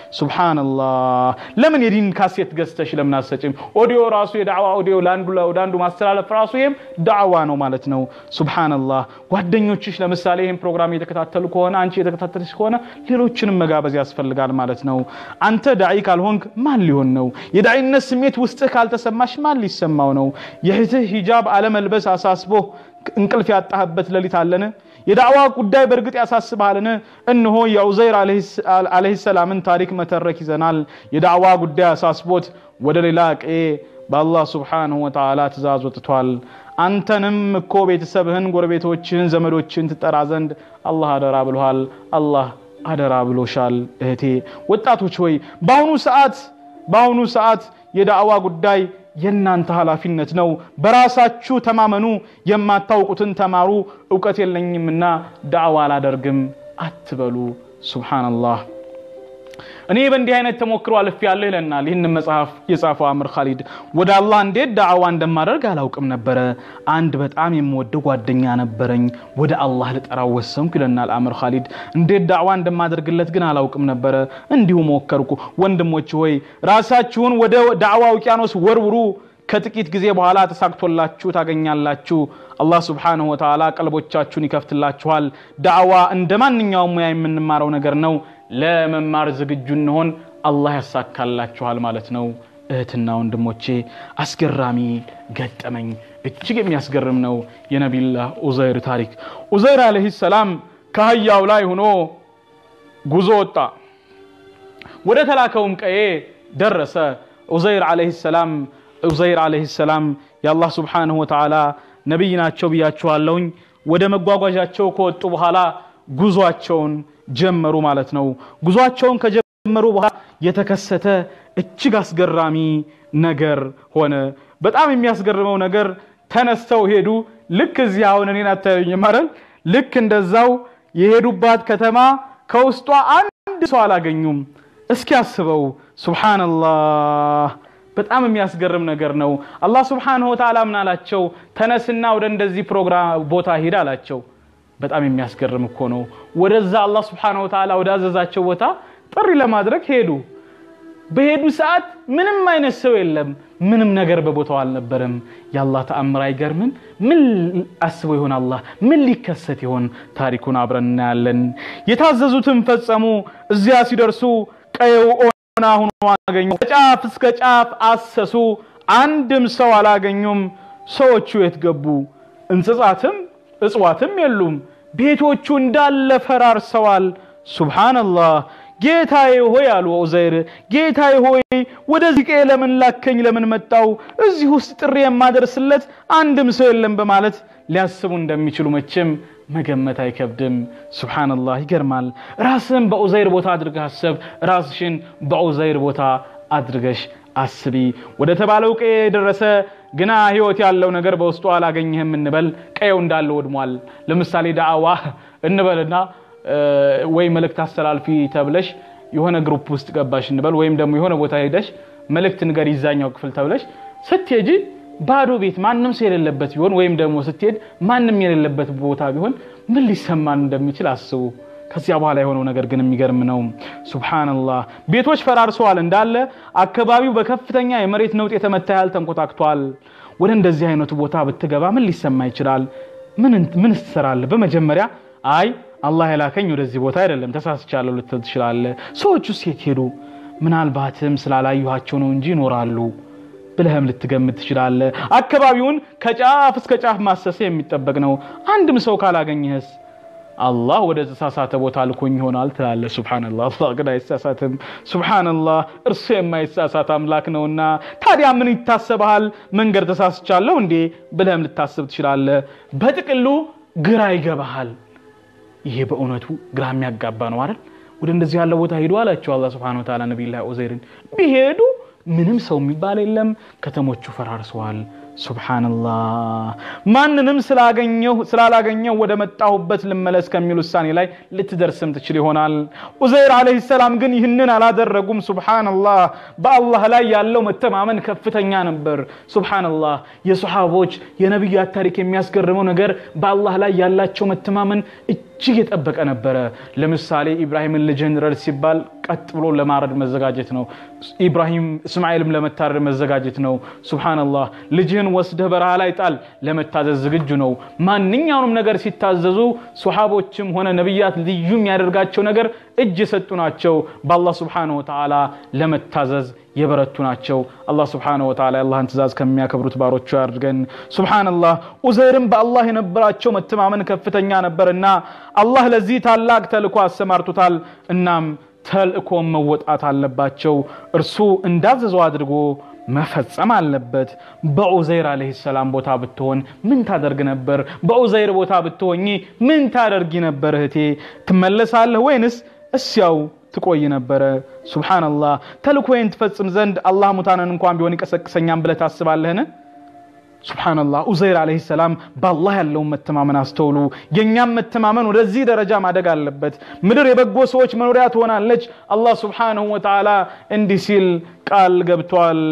ሱብሃነላህ። ለምን የዲን ካሴት ገዝተሽ ለምን አሰጭም? ኦዲዮ ራሱ የዳዕዋ ኦዲዮ ለአንዱ ወደ አንዱ ማስተላለፍ ራሱ ይሄም ዳዕዋ ነው ማለት ነው። ሱብሃነላህ። ጓደኞችሽ ለምሳሌ ይህን ፕሮግራም እየተከታተሉ ከሆነ አንቺ የተከታተልሽ ከሆነ ሌሎችንም መጋበዝ ያስፈልጋል ማለት ነው። አንተ ዳዒ ካልሆንክ ማን ሊሆን ነው? የዳዒነት ስሜት ውስጥህ ካልተሰማሽ ማን ሊሰማው ነው? የእህትህ ሂጃብ አለመልበስ አሳስቦህ እንቅልፍ ያጣህበት ሌሊት አለን? የዳዕዋ ጉዳይ በእርግጥ ያሳስብሃልን? እነሆ የዑዘይር ዓለይሂ ሰላምን ታሪክ መተረክ ይዘናል። የዳዕዋ ጉዳይ አሳስቦት ወደ ሌላ ቀዬ በአላህ ሱብሓነሁ ወተዓላ ትእዛዝ ወጥቷል። አንተንም እኮ ቤተሰብህን፣ ጎረቤቶችህን፣ ዘመዶችህን ትጠራ ዘንድ አላህ አደራ ብሎሃል። አላህ አደራ ብሎሻል። እህቴ ወጣቶች ሆይ በአሁኑ ሰዓት በአሁኑ ሰዓት የዳዕዋ ጉዳይ የእናንተ ኃላፊነት ነው። በራሳችሁ ተማመኑ። የማታውቁትን ተማሩ። እውቀት የለኝምና ዳዕዋ አላደርግም አትበሉ። ሱብሓነላህ። እኔ በእንዲህ አይነት ተሞክሮ አልፌያለሁ ይለናል ይህንን መጽሐፍ የጻፈው አምር ካሊድ። ወደ አላህ እንዴት ዳዕዋ እንደማደርግ አላውቅም ነበረ። አንድ በጣም የምወደው ጓደኛ ነበረኝ። ወደ አላህ ልጠራው ወሰንኩ ይለናል አምር ካሊድ። እንዴት ዳዕዋ እንደማደርግለት ግን አላውቅም ነበረ። እንዲሁ ሞከርኩ። ወንድሞች ሆይ ራሳችሁን ወደ ዳዕዋ ውቅያኖስ ወርውሩ። ከጥቂት ጊዜ በኋላ ተሳክቶላችሁ ታገኛላችሁ። አላህ ስብሓንሁ ወተዓላ ቀልቦቻችሁን ይከፍትላችኋል። ዳዕዋ እንደ ማንኛውም ሙያ የምንማረው ነገር ነው። ለመማር ዝግጁ እንሆን፣ አላህ ያሳካላችኋል ማለት ነው። እህትና ወንድሞቼ አስገራሚ ገጠመኝ፣ እጅግ የሚያስገርም ነው የነቢዩላህ ኡዘይር ታሪክ። ኡዘይር ዓለይሂ ሰላም ከአህያው ላይ ሆኖ ጉዞ ወጣ። ወደ ተላከውም ቀዬ ደረሰ። ኡዘይር ዓለይሂ ሰላም ኡዘይር ዓለይሂ ሰላም የአላህ ስብሓንሁ ወተዓላ ነቢይ ናቸው ብያችኋለሁኝ። ወደ መጓጓዣቸው ከወጡ በኋላ ጉዟቸውን ጀመሩ ማለት ነው። ጉዟቸውን ከጀመሩ በኋላ የተከሰተ እጅግ አስገራሚ ነገር ሆነ። በጣም የሚያስገርመው ነገር ተነስተው ሄዱ። ልክ እዚህ አሁን እኔን አታዩኝም አይደል? ልክ እንደዛው የሄዱባት ከተማ ከውስጧ አንድ ሰው አላገኙም። እስኪ አስበው። ሱብሓነላህ በጣም የሚያስገርም ነገር ነው። አላህ ሱብሓነሁ ወተዓላ ምን አላቸው? ተነስና ወደ እንደዚህ ፕሮግራም ቦታ ሂድ አላቸው። በጣም የሚያስገርም እኮ ነው። ወደዛ አላህ ሱብሓነሁ ወተዓላ ወደ አዘዛቸው ቦታ ጥሪ ለማድረግ ሄዱ። በሄዱ ሰዓት ምንም አይነት ሰው የለም። ምንም ነገር በቦታው አልነበረም። የአላህ ተአምር አይገርምም? ምን አስበው ይሆን አላህ? ምን ሊከሰት ይሆን? ታሪኩን አብረን እናያለን። የታዘዙትን ፈጸሙ። እዚያ ሲደርሱ ቀየው ኦና ሆኖ አገኙ። ከጫፍ እስከ ጫፍ አሰሱ። አንድም ሰው አላገኙም። ሰዎቹ የት ገቡ? እንስሳትም እጽዋትም የሉም። ቤቶቹ እንዳለ ፈራርሰዋል። ሱብሃነላህ ጌታዬ ሆይ አሉ ዑዘይር፣ ጌታዬ ሆይ ወደዚህ ቀዬ ለምን ላከኝ? ለምን መጣው? እዚህ ውስጥ ጥሪ የማደርስለት አንድም ሰው የለም በማለት ሊያስቡ እንደሚችሉ መቼም መገመት አይከብድም። ሱብሃነላህ ይገርማል። ራስህን በዑዘይር ቦታ አድርገህ አሰብ። ራስሽን በዑዘይር ቦታ አድርገሽ አስቢ። ወደ ተባለው ቀዬ የደረሰ ግና ህይወት ያለው ነገር በውስጡ አላገኘህም እንበል። ቀየው እንዳለ ወድሟል። ለምሳሌ ዳዕዋ እንበልና ወይ መልእክት አስተላልፊ ተብለሽ የሆነ ግሩፕ ውስጥ ገባሽ እንበል፣ ወይም ደግሞ የሆነ ቦታ ሄደሽ መልእክት ንገር ይዛኛው ክፍል ተብለሽ ስትሄጂ ባዶ ቤት ማንም ሰው የሌለበት ቢሆን ወይም ደግሞ ስትሄድ ማንም የሌለበት ቦታ ቢሆን ምን ሊሰማን እንደሚችል አስቡ። ከዚያ በኋላ የሆነው ነገር ግን የሚገርም ነው። ሱብሃነላህ ቤቶች ፈራርሰዋል እንዳለ አካባቢው በከፍተኛ የመሬት ነውጥ የተመታ ያህል ተንኮታክቷል። ወደ እንደዚህ አይነቱ ቦታ ብትገባ ምን ሊሰማ ይችላል? ምን ትሰራለህ? በመጀመሪያ አይ አላህ የላከኝ ወደዚህ ቦታ አይደለም ተሳስቻለሁ ልትል ትችላለህ። ሰዎቹ ሴት ሄዱ፣ ምናልባትም ስላላዩኋቸው ነው እንጂ ይኖራሉ ብለህም ልትገምት ትችላለህ። አካባቢውን ከጫፍ እስከ ጫፍ ማሰሰ የሚጠበቅ ነው። አንድም ሰው ካላገኘህስ አላህ ወደ ተሳሳተ ቦታ ልኮኝ ይሆናል ትላለህ። ሱብሃነላህ። አላህ ግን አይሳሳትም። ሱብሃነላህ፣ እርሱ የማይሳሳት አምላክ ነውና። ታዲያ ምን ይታሰብሃል? መንገድ ተሳስቻለሁ እንዴ ብለህም ልታስብ ትችላለህ። በጥቅሉ ግራ ይገባሃል። ይሄ በእውነቱ ግራ የሚያጋባ ነው አይደል? ወደ እንደዚህ ያለ ቦታ ሂዱ አላቸው አላህ ሱብሓነሁ ወተዓላ ነቢዩላህ ዑዘይርን። ቢሄዱ ምንም ሰው የሚባል የለም፣ ከተሞቹ ፈራርሰዋል። ሱብሓነላህ ማንንም ስላገኘው ስላላገኘው ወደ መጣሁበት ልመለስ ከሚል ውሳኔ ላይ ልትደርስም ትችል ይሆናል። ዑዘይር ዓለይሂ ሰላም ግን ይህንን አላደረጉም። ሱብሓነላህ በአላህ ላይ ያለው መተማመን ከፍተኛ ነበር። ሱብሓነላህ የሰሓቦች የነቢያት ታሪክ የሚያስገርመው ነገር በአላህ ላይ ያላቸው መተማመን እጅግ የጠበቀ ነበረ። ለምሳሌ ኢብራሂምን ልጅህን ረድ ሲባል ቀጥ ብሎ ለማረድ መዘጋጀት ነው። ኢብራሂም እስማኤልም ለመታረድ መዘጋጀት ነው። ሱብሓነላህ ልጅህን ወስደህ በረሃ ላይ ጣል ለመታዘዝ ዝግጁ ነው። ማንኛውንም ነገር ሲታዘዙ ሶሓቦችም ሆነ ነቢያት ልዩ የሚያደርጋቸው ነገር እጅ የሰጡ ናቸው። በአላህ ሱብሓነሁ ወተዓላ ለመታዘዝ የበረቱ ናቸው። አላህ ሱብሓነሁ ወተዓላ የአላህን ትእዛዝ ከሚያከብሩት ባሮቹ ያድርገን። ሱብሓነላህ ዑዘይርም በአላህ የነበራቸው መተማመን ከፍተኛ ነበርና አላህ ለዚህ ታላቅ ተልእኮ አሰማርቶታል። እናም ተልእኮም መወጣት አለባቸው። እርሱ እንዳዘዘው አድርጎ መፈጸም አለበት። በዑዘይር ዓለይሂ ሰላም ቦታ ብትሆን ምን ታደርግ ነበር? በዑዘይር ቦታ ብትሆኚ ምን ታደርጊ ነበር? እህቴ ትመለሳለህ ወይንስ እስያው ትቆይ ነበረ? ሱብሓነላህ ተልእኮዬን ትፈጽም ዘንድ አላህ ሙታንን እንኳን ቢሆን ይቀሰቅሰኛም ብለህ ታስባለህን? ሱብሓነላህ ዑዘይር ዓለይሂ ሰላም በአላህ ያለውን መተማመን አስተውሉ። የእኛም መተማመን ወደዚህ ደረጃ ማደግ አለበት። ምድር የበጎ ሰዎች መኖሪያ ትሆናለች። አላህ ሱብሓነሁ ወተዓላ እንዲህ ሲል ቃል ገብቷል።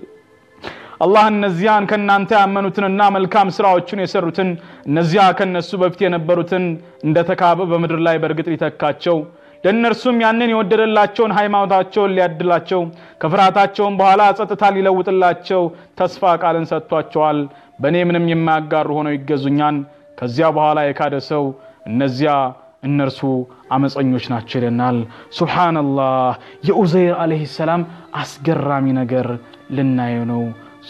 አላህ እነዚያን ከእናንተ ያመኑትንና መልካም ስራዎችን የሰሩትን እነዚያ ከነሱ በፊት የነበሩትን እንደተካበ በምድር ላይ በእርግጥ ሊተካቸው ለእነርሱም ያንን የወደደላቸውን ሃይማኖታቸውን ሊያድላቸው ከፍርሃታቸውም በኋላ ጸጥታ ሊለውጥላቸው ተስፋ ቃልን ሰጥቷቸዋል። በእኔ ምንም የማያጋሩ ሆነው ይገዙኛን። ከዚያ በኋላ የካደ ሰው እነዚያ እነርሱ አመፀኞች ናቸው ይለናል። ሱብሓነላህ የዑዘይር ዓለይሂ ሰላም አስገራሚ ነገር ልናየው ነው።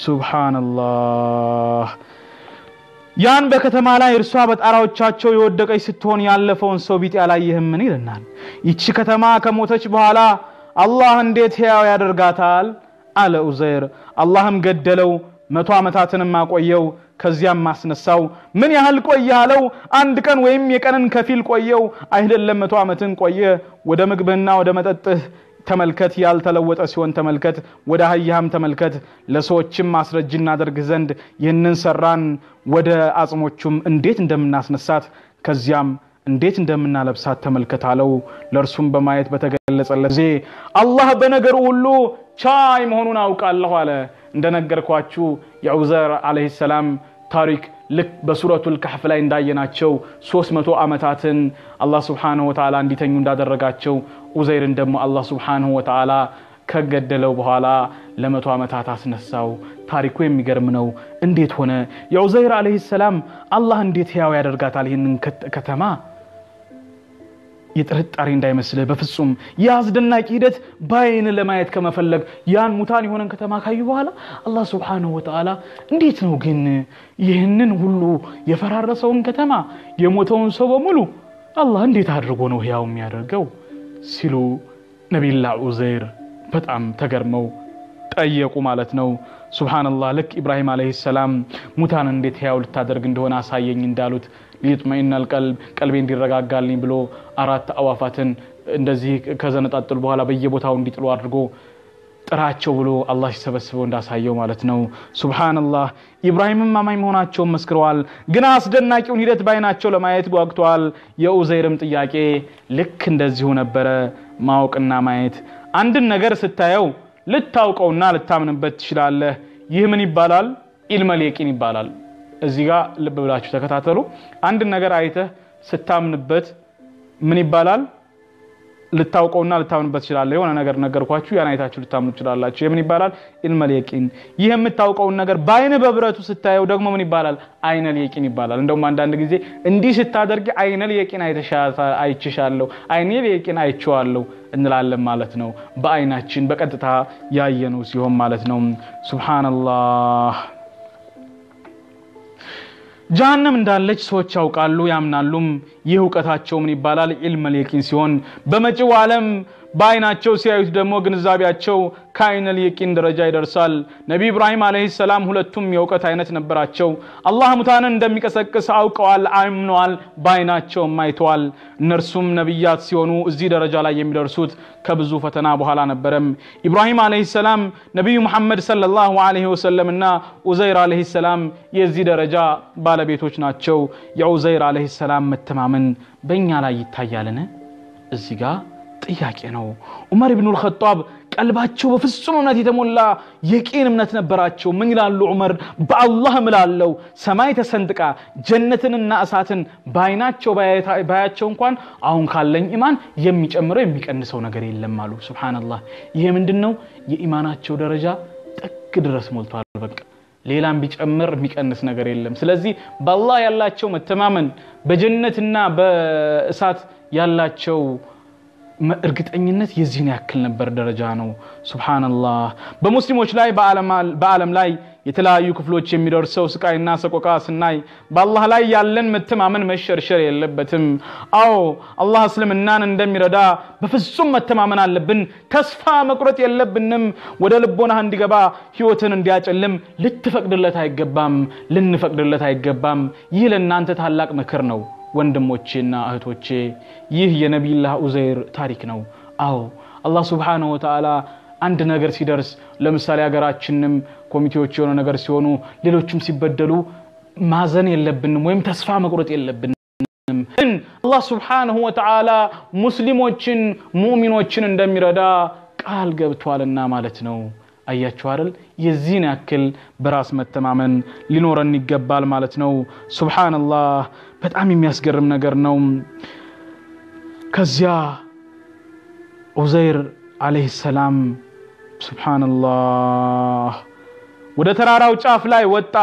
ሱብሓነላህ ያን በከተማ ላይ እርሷ በጣራዎቻቸው የወደቀች ስትሆን ያለፈውን ሰው ቢጤ አላየህምን? ይለናል። ይቺ ከተማ ከሞተች በኋላ አላህ እንዴት ሕያው ያደርጋታል? አለ ዑዘይር። አላህም ገደለው፣ መቶ ዓመታትንም አቆየው፣ ከዚያም ማስነሳው። ምን ያህል ቆየህ አለው። አንድ ቀን ወይም የቀንን ከፊል ቆየው። አይደለም መቶ ዓመትን ቆየ። ወደ ምግብህና ወደ መጠጥህ ተመልከት፣ ያልተለወጠ ሲሆን ተመልከት። ወደ አህያህም ተመልከት፣ ለሰዎችም ማስረጅ እናደርግህ ዘንድ ይህንን ሰራን። ወደ አጽሞቹም እንዴት እንደምናስነሳት ከዚያም እንዴት እንደምናለብሳት ተመልከት አለው። ለእርሱም በማየት በተገለጸለት ጊዜ አላህ በነገሩ ሁሉ ቻይ መሆኑን አውቃለሁ አለ። እንደነገርኳችሁ የዑዘር ዓለይሂ ሰላም ታሪክ ልክ በሱረቱል ካህፍ ላይ እንዳየናቸው 300 ዓመታትን አላህ ሱብሓነሁ ወተዓላ እንዲተኙ እንዳደረጋቸው ዑዘይርን ደግሞ አላህ ሱብሓነሁ ወተዓላ ከገደለው በኋላ ለመቶ ዓመታት አስነሳው። ታሪኩ የሚገርም ነው። እንዴት ሆነ? የዑዘይር ዓለይሂ ሰላም አላህ እንዴት ሕያው ያደርጋታል ይህንን ከተማ? የጥርጣሬ እንዳይመስልህ በፍጹም የአስደናቂ ሂደት በአይን ለማየት ከመፈለግ ያን ሙታን የሆነን ከተማ ካዩ በኋላ አላህ ሱብሓነሁ ወተዓላ እንዴት ነው ግን ይህንን ሁሉ የፈራረሰውን ከተማ የሞተውን ሰው በሙሉ አላህ እንዴት አድርጎ ነው ሕያው የሚያደርገው ሲሉ ነቢዩላህ ዑዘይር በጣም ተገርመው ጠየቁ ማለት ነው። ሱብሓነላህ ልክ ኢብራሂም ዓለይሂ ሰላም ሙታን እንዴት ሕያው ልታደርግ እንደሆነ አሳየኝ እንዳሉት ሊጥመኢነል ቀልብ ቀልቤ እንዲረጋጋልኝ ብሎ አራት አዋፋትን እንደዚህ ከዘነጣጥሉ በኋላ በየቦታው እንዲጥሉ አድርጎ ጥራቸው ብሎ አላህ ሲሰበስበው እንዳሳየው ማለት ነው። ሱብሓነላህ ኢብራሂምም አማኝ መሆናቸውን መስክረዋል። ግን አስደናቂውን ሂደት በአይናቸው ለማየት ጓግተዋል። የዑዘይርም ጥያቄ ልክ እንደዚሁ ነበረ። ማወቅና ማየት አንድን ነገር ስታየው ልታውቀውና ልታምንበት ትችላለህ። ይህ ምን ይባላል? ኢልመል የቂን ይባላል። እዚህ ጋር ልብ ብላችሁ ተከታተሉ። አንድን ነገር አይተህ ስታምንበት ምን ይባላል? ልታውቀውና ልታምንበት ትችላለህ። የሆነ ነገር ነገርኳችሁ፣ ያን አይታችሁ ልታምኑ ትችላላችሁ። የምን ይባላል? ኢልመል የቂን። ይህ የምታውቀውን ነገር በአይን በብረቱ ስታየው ደግሞ ምን ይባላል? አይነል የቂን ይባላል። እንደውም አንዳንድ ጊዜ እንዲህ ስታደርጊ አይነል የቂን አይችሻለሁ፣ አይነል የቂን አይቼዋለሁ እንላለን ማለት ነው። በአይናችን በቀጥታ ያየነው ሲሆን ማለት ነው። ሱብሃነላህ ጀሃነም እንዳለች ሰዎች ያውቃሉ ያምናሉም። ይህ እውቀታቸው ምን ይባላል? ዒልመል የቂን ሲሆን በመጪው ዓለም በአይናቸው ሲያዩት ደግሞ ግንዛቤያቸው ከአይነል የቂን ደረጃ ይደርሳል። ነቢ ኢብራሂም ዓለይሂ ሰላም ሁለቱም የእውቀት አይነት ነበራቸው። አላህ ሙታንን እንደሚቀሰቅስ አውቀዋል፣ አምነዋል፣ በአይናቸውም አይተዋል። እነርሱም ነቢያት ሲሆኑ እዚህ ደረጃ ላይ የሚደርሱት ከብዙ ፈተና በኋላ ነበረም። ኢብራሂም ዓለይሂ ሰላም፣ ነቢዩ ሙሐመድ ሰለላሁ ዓለይሂ ወሰለም እና ኡዘይር ዓለይሂ ሰላም የዚህ ደረጃ ባለቤቶች ናቸው። የኡዘይር ዓለይሂ ሰላም መተማመን በእኛ ላይ ይታያልን? እዚህ ጋር ጥያቄ ነው። ዑመር ብኑ ልኸጣብ ቀልባቸው በፍጹም እምነት የተሞላ የቂን እምነት ነበራቸው። ምን ይላሉ ዑመር? በአላህ እምላለሁ ሰማይ ተሰንጥቃ ጀነትንና እሳትን በአይናቸው ባያቸው እንኳን አሁን ካለኝ ኢማን የሚጨምረው የሚቀንሰው ነገር የለም አሉ። ሱብሓነላህ። ይሄ ምንድን ነው? የኢማናቸው ደረጃ ጥግ ድረስ ሞልቷል። በቃ ሌላም ቢጨምር የሚቀንስ ነገር የለም። ስለዚህ በአላህ ያላቸው መተማመን በጀነትና በእሳት ያላቸው እርግጠኝነት የዚህን ያክል ነበር ደረጃ ነው። ሱብሓነላህ። በሙስሊሞች ላይ በዓለም ላይ የተለያዩ ክፍሎች የሚደርሰው ስቃይና ሰቆቃ ስናይ በአላህ ላይ ያለን መተማመን መሸርሸር የለበትም። አዎ አላህ እስልምናን እንደሚረዳ በፍጹም መተማመን አለብን። ተስፋ መቁረጥ የለብንም። ወደ ልቦናህ እንዲገባ ህይወትን እንዲያጨልም ልትፈቅድለት አይገባም፣ ልንፈቅድለት አይገባም። ይህ ለእናንተ ታላቅ ምክር ነው። ወንድሞቼና እህቶቼ ይህ የነቢይላህ ኡዘይር ታሪክ ነው። አዎ አላህ ሱብሓነሁ ወተዓላ አንድ ነገር ሲደርስ ለምሳሌ ሀገራችንም ኮሚቴዎች የሆነ ነገር ሲሆኑ ሌሎችም ሲበደሉ ማዘን የለብንም ወይም ተስፋ መቁረጥ የለብንም። ግን አላህ ሱብሓነሁ ወተዓላ ሙስሊሞችን ሙእሚኖችን እንደሚረዳ ቃል ገብቷልና ማለት ነው። አያችሁ አይደል? የዚህን ያክል በራስ መተማመን ሊኖረን ይገባል ማለት ነው። ሱብሓነላህ በጣም የሚያስገርም ነገር ነው። ከዚያ ዑዘይር ዓለይሂ ሰላም ሱብሓነላህ ወደ ተራራው ጫፍ ላይ ወጣ፣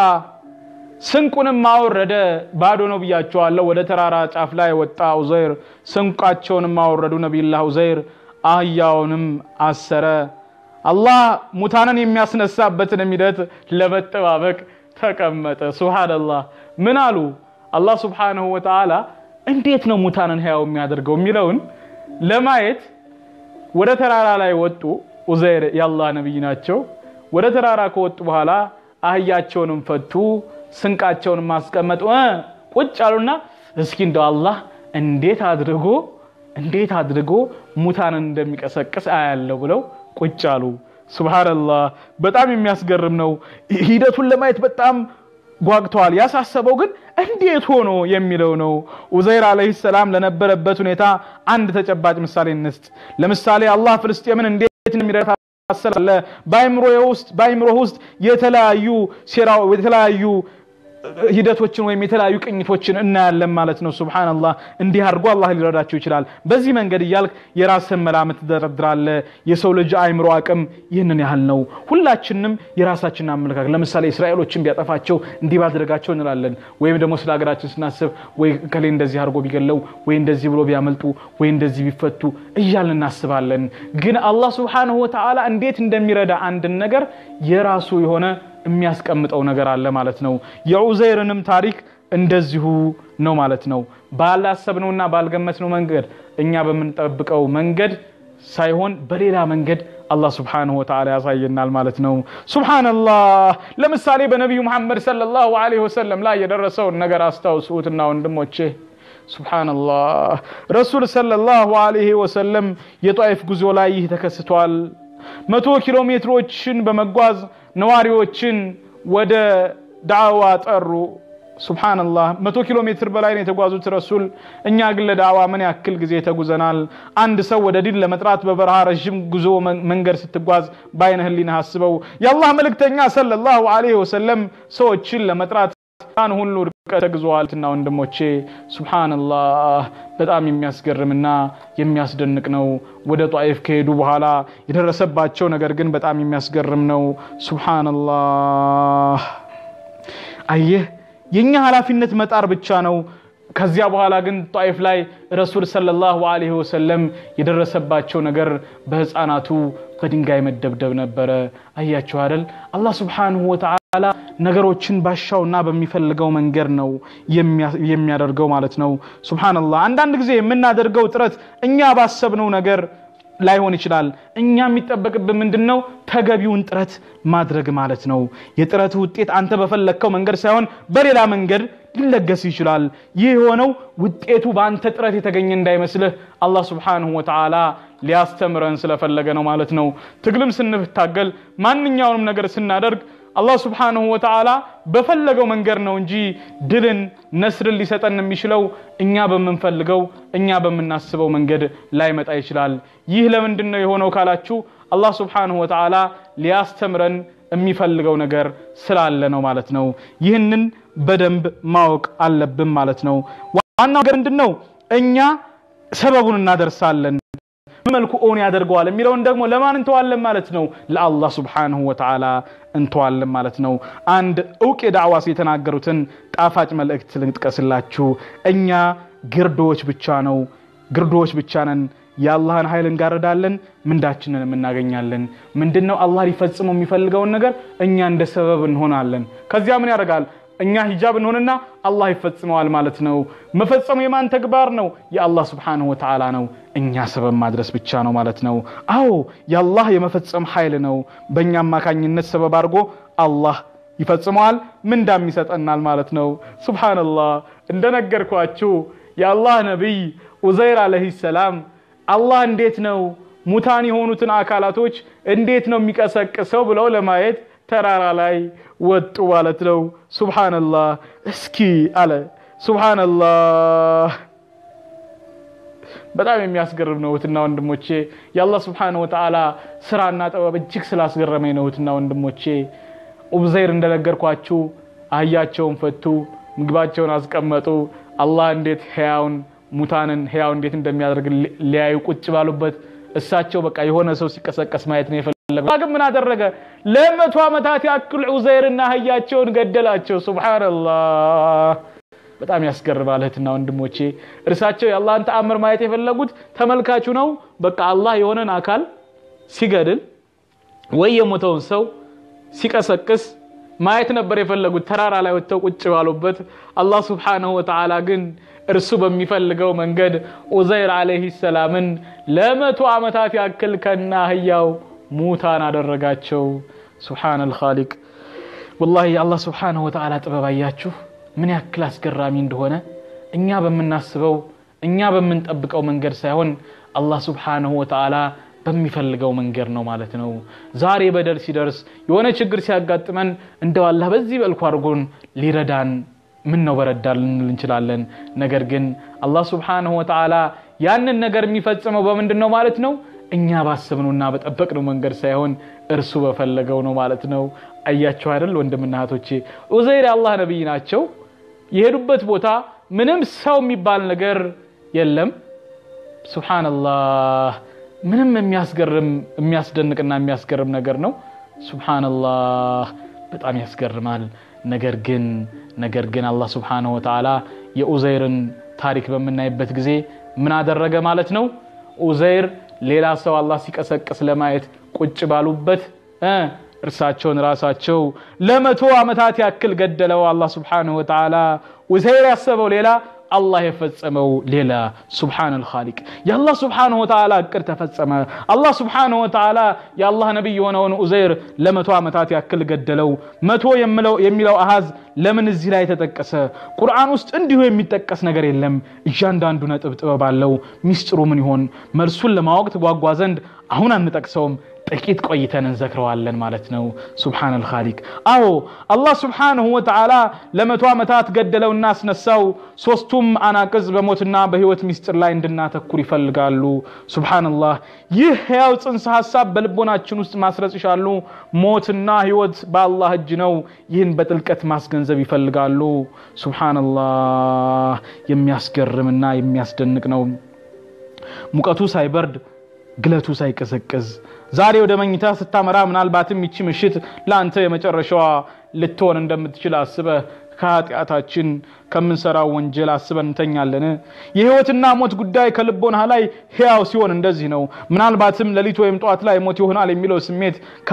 ስንቁንም አወረደ። ባዶ ነው ብያቸዋለሁ። ወደ ተራራ ጫፍ ላይ ወጣ ዑዘይር፣ ስንቃቸውንም አወረዱ ነቢዩላህ ዑዘይር፣ አህያውንም አሰረ። አላህ ሙታንን የሚያስነሳበትን ሂደት ለመጠባበቅ ተቀመጠ። ሱብሓነላህ ምን አሉ? አላህ ሱብሓነሁ ወተዓላ እንዴት ነው ሙታንን ህያው የሚያደርገው የሚለውን ለማየት ወደ ተራራ ላይ ወጡ። ኡዘይር የአላህ ነቢይ ናቸው። ወደ ተራራ ከወጡ በኋላ አህያቸውንም ፈቱ፣ ስንቃቸውንም ማስቀመጡ ቁጭ አሉና እስኪ እንደው አላህ እንዴት አድርጎ እንዴት አድርጎ ሙታንን እንደሚቀሰቅስ አያለው ብለው ቁጭ አሉ። ሱብሃነላህ በጣም የሚያስገርም ነው። ሂደቱን ለማየት በጣም ጓግተዋል። ያሳሰበው ግን እንዴት ሆኖ የሚለው ነው። ኡዘይር ዓለይሂ ሰላም ለነበረበት ሁኔታ አንድ ተጨባጭ ምሳሌ እንስጥ። ለምሳሌ አላህ ፍልስጤምን እንዴት እንደሚረዳ ታሰላለ። በአይምሮ ውስጥ በአይምሮ ውስጥ የተለያዩ ሴራው የተለያዩ ሂደቶችን ወይም የተለያዩ ቅኝቶችን እናያለን ማለት ነው። ሱብሃነላህ እንዲህ አድርጎ አላህ ሊረዳቸው ይችላል። በዚህ መንገድ እያልክ የራስህን መላምት ትደረድራለህ። የሰው ልጅ አይምሮ አቅም ይህንን ያህል ነው። ሁላችንም የራሳችንን አመለካከት ለምሳሌ እስራኤሎችን ቢያጠፋቸው እንዲህ ባደረጋቸው እንላለን። ወይም ደግሞ ስለ ሀገራችን ስናስብ ወይ ከሌ እንደዚህ አድርጎ ቢገለው ወይ እንደዚህ ብሎ ቢያመልጡ ወይ እንደዚህ ቢፈቱ እያልን እናስባለን። ግን አላህ ሱብሃነሁ ወተዓላ እንዴት እንደሚረዳ አንድን ነገር የራሱ የሆነ የሚያስቀምጠው ነገር አለ ማለት ነው። የዑዘይርንም ታሪክ እንደዚሁ ነው ማለት ነው። ባላሰብነውና ባልገመትነው መንገድ እኛ በምንጠብቀው መንገድ ሳይሆን በሌላ መንገድ አላህ ስብሓነሁ ወተዓላ ያሳየናል ማለት ነው። ሱብሓነላህ። ለምሳሌ በነቢዩ መሐመድ ሰለላሁ ዐለይሂ ወሰለም ላይ የደረሰውን ነገር አስታውሱትና ወንድሞቼ ሱብሓነላህ። ረሱል ሰለላሁ ዐለይሂ ወሰለም የጧኢፍ ጉዞ ላይ ይህ ተከስቷል። መቶ ኪሎ ሜትሮችን በመጓዝ ነዋሪዎችን ወደ ዳዕዋ ጠሩ። ሱብሓነላህ መቶ ኪሎ ሜትር በላይ ነው የተጓዙት ረሱል። እኛ ግን ለዳዕዋ ምን ያክል ጊዜ ተጉዘናል? አንድ ሰው ወደ ዲን ለመጥራት በበረሃ ረዥም ጉዞ መንገድ ስትጓዝ በአይነ ህሊና አስበው። የአላህ መልእክተኛ ሰለላሁ ዐለይሂ ወሰለም ሰዎችን ለመጥራት ያን ሁሉ ርቀት ተጉዘዋልና ወንድሞቼ፣ ሱብሓነላህ በጣም የሚያስገርምና የሚያስደንቅ ነው። ወደ ጧኢፍ ከሄዱ በኋላ የደረሰባቸው ነገር ግን በጣም የሚያስገርም ነው። ሱብሓነላህ አየህ የኛ ኃላፊነት መጣር ብቻ ነው። ከዚያ በኋላ ግን ጧኢፍ ላይ ረሱል ሰለላሁ ዐለይሂ ወሰለም የደረሰባቸው ነገር በህፃናቱ በድንጋይ መደብደብ ነበረ። አያችሁ አይደል? አላህ ሱብሓነሁ ወተዓላ ነገሮችን ባሻውና በሚፈልገው መንገድ ነው የሚያደርገው ማለት ነው። ሱብሃነላህ። አንዳንድ ጊዜ የምናደርገው ጥረት እኛ ባሰብነው ነገር ላይሆን ይችላል። እኛ የሚጠበቅብን ምንድን ነው? ተገቢውን ጥረት ማድረግ ማለት ነው። የጥረት ውጤት አንተ በፈለግከው መንገድ ሳይሆን በሌላ መንገድ ሊለገስ ይችላል። ይህ የሆነው ውጤቱ በአንተ ጥረት የተገኘ እንዳይመስልህ አላህ ሱብሓነሁ ወተዓላ ሊያስተምረን ስለፈለገ ነው ማለት ነው። ትግልም ስንታገል ማንኛውንም ነገር ስናደርግ አላህ ስብሓንሁ ወተዓላ በፈለገው መንገድ ነው እንጂ ድልን ነስርን ሊሰጠን የሚችለው እኛ በምንፈልገው እኛ በምናስበው መንገድ ላይመጣ ይችላል። ይህ ለምንድን ነው የሆነው ካላችሁ አላህ ስብሓንሁ ወተዓላ ሊያስተምረን የሚፈልገው ነገር ስላለ ነው ማለት ነው። ይህንን በደንብ ማወቅ አለብን ማለት ነው። ዋናው ነገር ምንድን ነው? እኛ ሰበቡን እናደርሳለን መልኩ ኦን ያደርገዋል የሚለውን ደግሞ ለማን እንተዋለን ማለት ነው? ለአላህ ስብሓንሁ ወተዓላ እንተዋለን ማለት ነው። አንድ እውቅ የዳዕዋ ሰው የተናገሩትን ጣፋጭ መልእክት ልጥቀስላችሁ። እኛ ግርዶዎች ብቻ ነው ግርዶዎች ብቻ ነን። የአላህን ኃይል እንጋርዳለን፣ ምንዳችንን እናገኛለን። ምንድን ነው አላህ ሊፈጽመው የሚፈልገውን ነገር እኛ እንደ ሰበብ እንሆናለን። ከዚያ ምን ያደርጋል? እኛ ሂጃብ እንሆንና አላህ ይፈጽመዋል ማለት ነው። መፈጸሙ የማን ተግባር ነው? የአላህ ስብሓንሁ ወተዓላ ነው። እኛ ሰበብ ማድረስ ብቻ ነው ማለት ነው። አዎ የአላህ የመፈጸም ኃይል ነው። በእኛ አማካኝነት ሰበብ አድርጎ አላህ ይፈጽመዋል፣ ምንዳም ይሰጠናል ማለት ነው። ሱብሓነላህ እንደነገርኳችሁ የአላህ ነቢይ ኡዘይር አለይሂ ሰላም አላህ እንዴት ነው ሙታን የሆኑትን አካላቶች እንዴት ነው የሚቀሰቅሰው ብለው ለማየት ተራራ ላይ ወጡ ማለት ነው። ሱብሓነላህ እስኪ አለ ሱብሓነላህ። በጣም የሚያስገርም ነው እህትና ወንድሞቼ። የአላህ ስብሓነሁ ወተዓላ ስራና ጥበብ እጅግ ስላስገረመኝ ነው እህትና ወንድሞቼ። ኡብዘይር እንደነገርኳችሁ አህያቸውን ፈቱ፣ ምግባቸውን አስቀመጡ። አላህ እንዴት ሕያውን ሙታንን ሕያው እንዴት እንደሚያደርግ ሊያዩ ቁጭ ባሉበት እሳቸው በቃ የሆነ ሰው ሲቀሰቀስ ማየት ነው የፈለገው። ግን ምን አደረገ? ለመቶ ዓመታት ያክል ዑዘይርና አህያቸውን ገደላቸው። ሱብሓነላህ በጣም ያስገርማል እህትና ወንድሞቼ። እርሳቸው የአላህን ተአምር ማየት የፈለጉት ተመልካቹ ነው። በቃ አላህ የሆነን አካል ሲገድል ወይ የሞተውን ሰው ሲቀሰቅስ ማየት ነበር የፈለጉት ተራራ ላይ ወጥተው ቁጭ ባሉበት። አላህ ሱብሓነሁ ወተዓላ ግን እርሱ በሚፈልገው መንገድ ኡዘይር ዓለይሂ ሰላምን ለመቶ ዓመታት ያክል ከና አህያው ሙታን አደረጋቸው። ሱብሓነል ኻሊቅ። ወላሂ የአላህ ሱብሓነሁ ወተዓላ ጥበብ አያችሁ ምን ያክል አስገራሚ እንደሆነ። እኛ በምናስበው እኛ በምንጠብቀው መንገድ ሳይሆን አላህ ሱብሓነሁ ወተዓላ በሚፈልገው መንገድ ነው ማለት ነው። ዛሬ በደል ሲደርስ የሆነ ችግር ሲያጋጥመን እንደው አላህ በዚህ መልኩ አድርጎን ሊረዳን ምን ነው በረዳ ልንል እንችላለን። ነገር ግን አላህ ሱብሓነሁ ወተዓላ ያንን ነገር የሚፈጽመው በምንድን ነው ማለት ነው? እኛ ባሰብነውና በጠበቅነው መንገድ ሳይሆን እርሱ በፈለገው ነው ማለት ነው። አያቸው አይደል ወንድምና እህቶቼ፣ ዑዘይር የአላህ ነቢይ ናቸው። የሄዱበት ቦታ ምንም ሰው የሚባል ነገር የለም። ሱብሓነላህ ምንም የሚያስገርም የሚያስደንቅና የሚያስገርም ነገር ነው። ሱብሓነላህ በጣም ያስገርማል። ነገር ግን ነገር ግን አላህ ሱብሓነሁ ወተዓላ የኡዘይርን ታሪክ በምናይበት ጊዜ ምን አደረገ ማለት ነው? ኡዘይር ሌላ ሰው አላህ ሲቀሰቅስ ለማየት ቁጭ ባሉበት እርሳቸውን ራሳቸው ለመቶ ዓመታት ያክል ገደለው አላህ ሱብሓነሁ ወተዓላ። ኡዘይር ያሰበው ሌላ አላህ የፈጸመው ሌላ። ሱብሓነል ኻሊቅ የአላህ ሱብሓነሁ ወተዓላ እቅድ ተፈጸመ። አላህ ሱብሓነሁ ወተዓላ የአላህ ነቢይ የሆነውን ኡዘይር ለመቶ ዓመታት ያክል ገደለው። መቶ የሚለው አሃዝ ለምን እዚህ ላይ ተጠቀሰ? ቁርአን ውስጥ እንዲሁ የሚጠቀስ ነገር የለም። እያንዳንዱ ነጥብ ጥበብ አለው። ሚስጥሩ ምን ይሆን? መልሱን ለማወቅ ትጓጓ ዘንድ አሁን አንጠቅሰውም። ጥቂት ቆይተን እንዘክረዋለን ማለት ነው። ሱብሓነል ኻሊቅ። አዎ አላህ ሱብሓነሁ ወተዓላ ለመቶ ዓመታት ገደለውና አስነሳው። ሶስቱም አናቅጽ በሞትና በህይወት ሚስጥር ላይ እንድናተኩር ይፈልጋሉ። ሱብሓነላህ። ይህ ሕያው ጽንሰ ሀሳብ በልቦናችን ውስጥ ማስረጽ ይሻሉ። ሞትና ህይወት በአላህ እጅ ነው። ይህን በጥልቀት ማስገንዘብ ይፈልጋሉ። ሱብሓነላህ። የሚያስገርምና የሚያስደንቅ ነው። ሙቀቱ ሳይበርድ ግለቱ ሳይቀዘቅዝ ዛሬ ወደ መኝታ ስታመራ ምናልባትም ይቺ ምሽት ለአንተ የመጨረሻዋ ልትሆን እንደምትችል አስበህ ከኃጢአታችን ከምንሰራው ወንጀል አስበን እንተኛለን? የህይወትና ሞት ጉዳይ ከልቦና ላይ ሕያው ሲሆን እንደዚህ ነው። ምናልባትም ሌሊት ወይም ጠዋት ላይ ሞት ይሆናል የሚለው ስሜት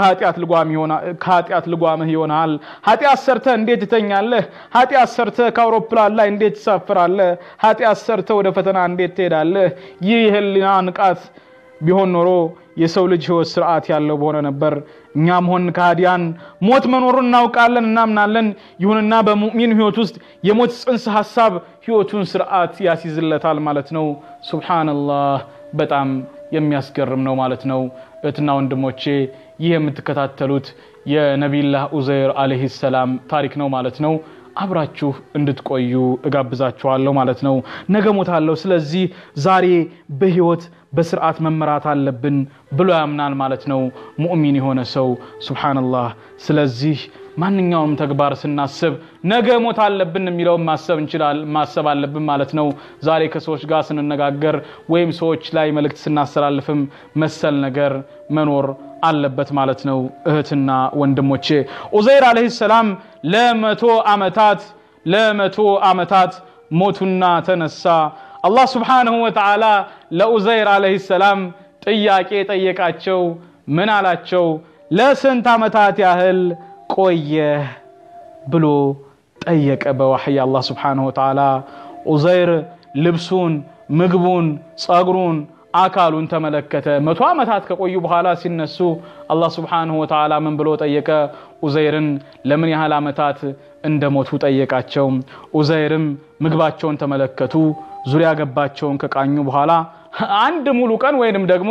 ከኃጢአት ልጓምህ ይሆናል። ኃጢአት ሰርተህ እንዴት ትተኛለህ? ኃጢአት ሰርተህ ከአውሮፕላን ላይ እንዴት ትሳፍራለህ? ኃጢአት ሰርተህ ወደ ፈተና እንዴት ትሄዳለህ? ይህ የህሊና ንቃት ቢሆን ኖሮ የሰው ልጅ ህይወት ስርዓት ያለው በሆነ ነበር። እኛም ሆን ከሃዲያን ሞት መኖሩን እናውቃለን፣ እናምናለን። ይሁንና በሙእሚን ህይወት ውስጥ የሞት ጽንሰ ሀሳብ ህይወቱን ስርዓት ያስይዝለታል ማለት ነው። ሱብሓነላህ በጣም የሚያስገርም ነው ማለት ነው። እህትና ወንድሞቼ ይህ የምትከታተሉት የነቢይላህ ኡዘይር አለይሂ ሰላም ታሪክ ነው ማለት ነው። አብራችሁ እንድትቆዩ እጋብዛችኋለሁ ማለት ነው። ነገ ሞታለሁ፣ ስለዚህ ዛሬ በህይወት በስርዓት መመራት አለብን ብሎ ያምናል ማለት ነው ሙእሚን የሆነ ሰው ሱብሓነላህ። ስለዚህ ማንኛውም ተግባር ስናስብ ነገ ሞት አለብን የሚለውን ማሰብ እንችላል ማሰብ አለብን ማለት ነው። ዛሬ ከሰዎች ጋር ስንነጋገር ወይም ሰዎች ላይ መልእክት ስናስተላልፍም መሰል ነገር መኖር አለበት ማለት ነው። እህትና ወንድሞቼ ኡዘይር አለይሂ ሰላም ለመቶ ዓመታት ለመቶ ዓመታት ሞቱና ተነሳ። አላህ ስብሓንሁ ወተዓላ ለኡዘይር አለይሂ ሰላም ጥያቄ ጠየቃቸው። ምን አላቸው? ለስንት ዓመታት ያህል ቆየህ ብሎ ጠየቀ በዋሕይ አላህ ስብሓንሁ ወተዓላ። ኡዘይር ልብሱን፣ ምግቡን፣ ጸጉሩን አካሉን ተመለከተ። መቶ ዓመታት ከቆዩ በኋላ ሲነሱ አላህ ስብሓንሁ ወተዓላ ምን ብሎ ጠየቀ? ኡዘይርን ለምን ያህል ዓመታት እንደሞቱ ጠየቃቸው። ኡዘይርም ምግባቸውን ተመለከቱ። ዙሪያ ገባቸውን ከቃኙ በኋላ አንድ ሙሉ ቀን ወይንም ደግሞ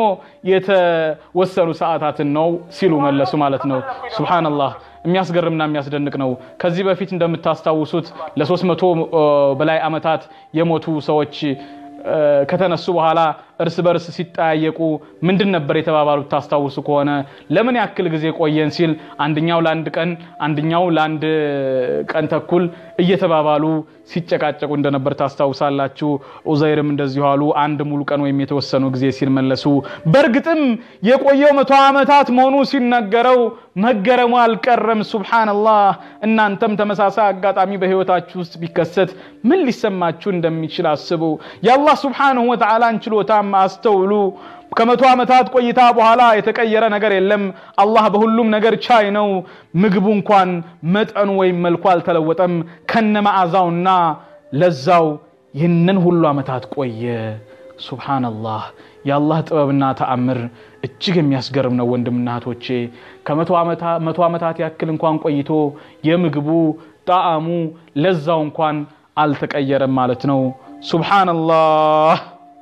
የተወሰኑ ሰዓታትን ነው ሲሉ መለሱ ማለት ነው። ሱብሃነላህ የሚያስገርምና የሚያስደንቅ ነው። ከዚህ በፊት እንደምታስታውሱት ለሶስት መቶ በላይ ዓመታት የሞቱ ሰዎች ከተነሱ በኋላ እርስ በርስ ሲጠያየቁ ምንድን ነበር የተባባሉት? ታስታውሱ ከሆነ ለምን ያክል ጊዜ ቆየን ሲል አንደኛው ለአንድ ቀን አንደኛው ለአንድ ቀን ተኩል እየተባባሉ ሲጨቃጨቁ እንደነበር ታስታውሳላችሁ። ኡዘይርም እንደዚሁ አሉ፣ አንድ ሙሉ ቀን ወይም የተወሰኑ ጊዜ ሲል መለሱ። በእርግጥም የቆየው መቶ ዓመታት መሆኑ ሲነገረው መገረሙ አልቀረም። ሱብሓነላህ። እናንተም ተመሳሳይ አጋጣሚ በህይወታችሁ ውስጥ ቢከሰት ምን ሊሰማችሁ እንደሚችል አስቡ። የአላህ ሱብሓነሁ ወተዓላን ችሎታም አስተውሉ። ከመቶ ዓመታት ቆይታ በኋላ የተቀየረ ነገር የለም። አላህ በሁሉም ነገር ቻይ ነው። ምግቡ እንኳን መጠኑ ወይም መልኩ አልተለወጠም። ከነ መዓዛውና ለዛው ይህንን ሁሉ ዓመታት ቆየ። ሱብሓነላህ። የአላህ ጥበብና ተአምር እጅግ የሚያስገርም ነው ወንድምና እህቶቼ። ከመቶ ዓመታት ያክል እንኳን ቆይቶ የምግቡ ጣዕሙ ለዛው እንኳን አልተቀየረም ማለት ነው። ሱብሓነላህ።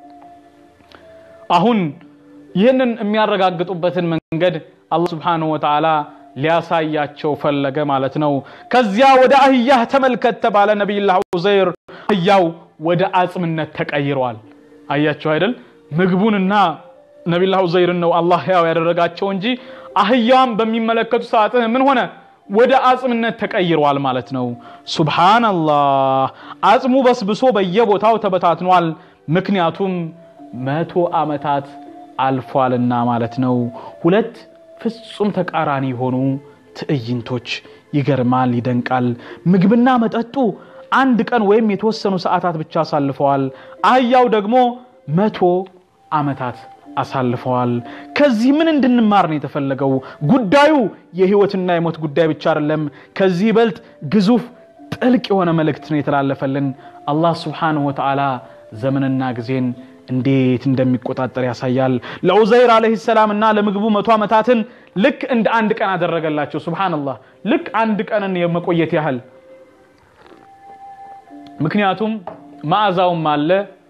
አሁን ይህንን የሚያረጋግጡበትን መንገድ አላህ ስብሓንሁ ወተዓላ ሊያሳያቸው ፈለገ ማለት ነው። ከዚያ ወደ አህያህ ተመልከት ተባለ። ነቢይላህ ኡዘይር አህያው ወደ አጽምነት ተቀይረዋል። አያቸው አይደል? ምግቡንና ነቢይላህ ኡዘይርን ነው አላህ ያው ያደረጋቸው እንጂ አህያዋን በሚመለከቱ ሰዓት ምን ሆነ? ወደ አጽምነት ተቀይረዋል ማለት ነው። ሱብሃነላህ። አጽሙ በስብሶ በየቦታው ተበታትኗል። ምክንያቱም መቶ ዓመታት አልፏልና ማለት ነው። ሁለት ፍጹም ተቃራኒ የሆኑ ትዕይንቶች። ይገርማል፣ ይደንቃል። ምግብና መጠጡ አንድ ቀን ወይም የተወሰኑ ሰዓታት ብቻ አሳልፈዋል። አህያው ደግሞ መቶ ዓመታት አሳልፈዋል። ከዚህ ምን እንድንማር ነው የተፈለገው? ጉዳዩ የህይወትና የሞት ጉዳይ ብቻ አይደለም። ከዚህ ይበልጥ ግዙፍ ጥልቅ የሆነ መልእክት ነው የተላለፈልን። አላህ ስብሓንሁ ወተዓላ ዘመንና ጊዜን እንዴት እንደሚቆጣጠር ያሳያል። ለዑዘይር አለይሂ ሰላም እና ለምግቡ መቶ ዓመታትን ልክ እንደ አንድ ቀን አደረገላቸው። ሱብሃነላህ ልክ አንድ ቀንን የመቆየት ያህል ምክንያቱም መዓዛውም አለ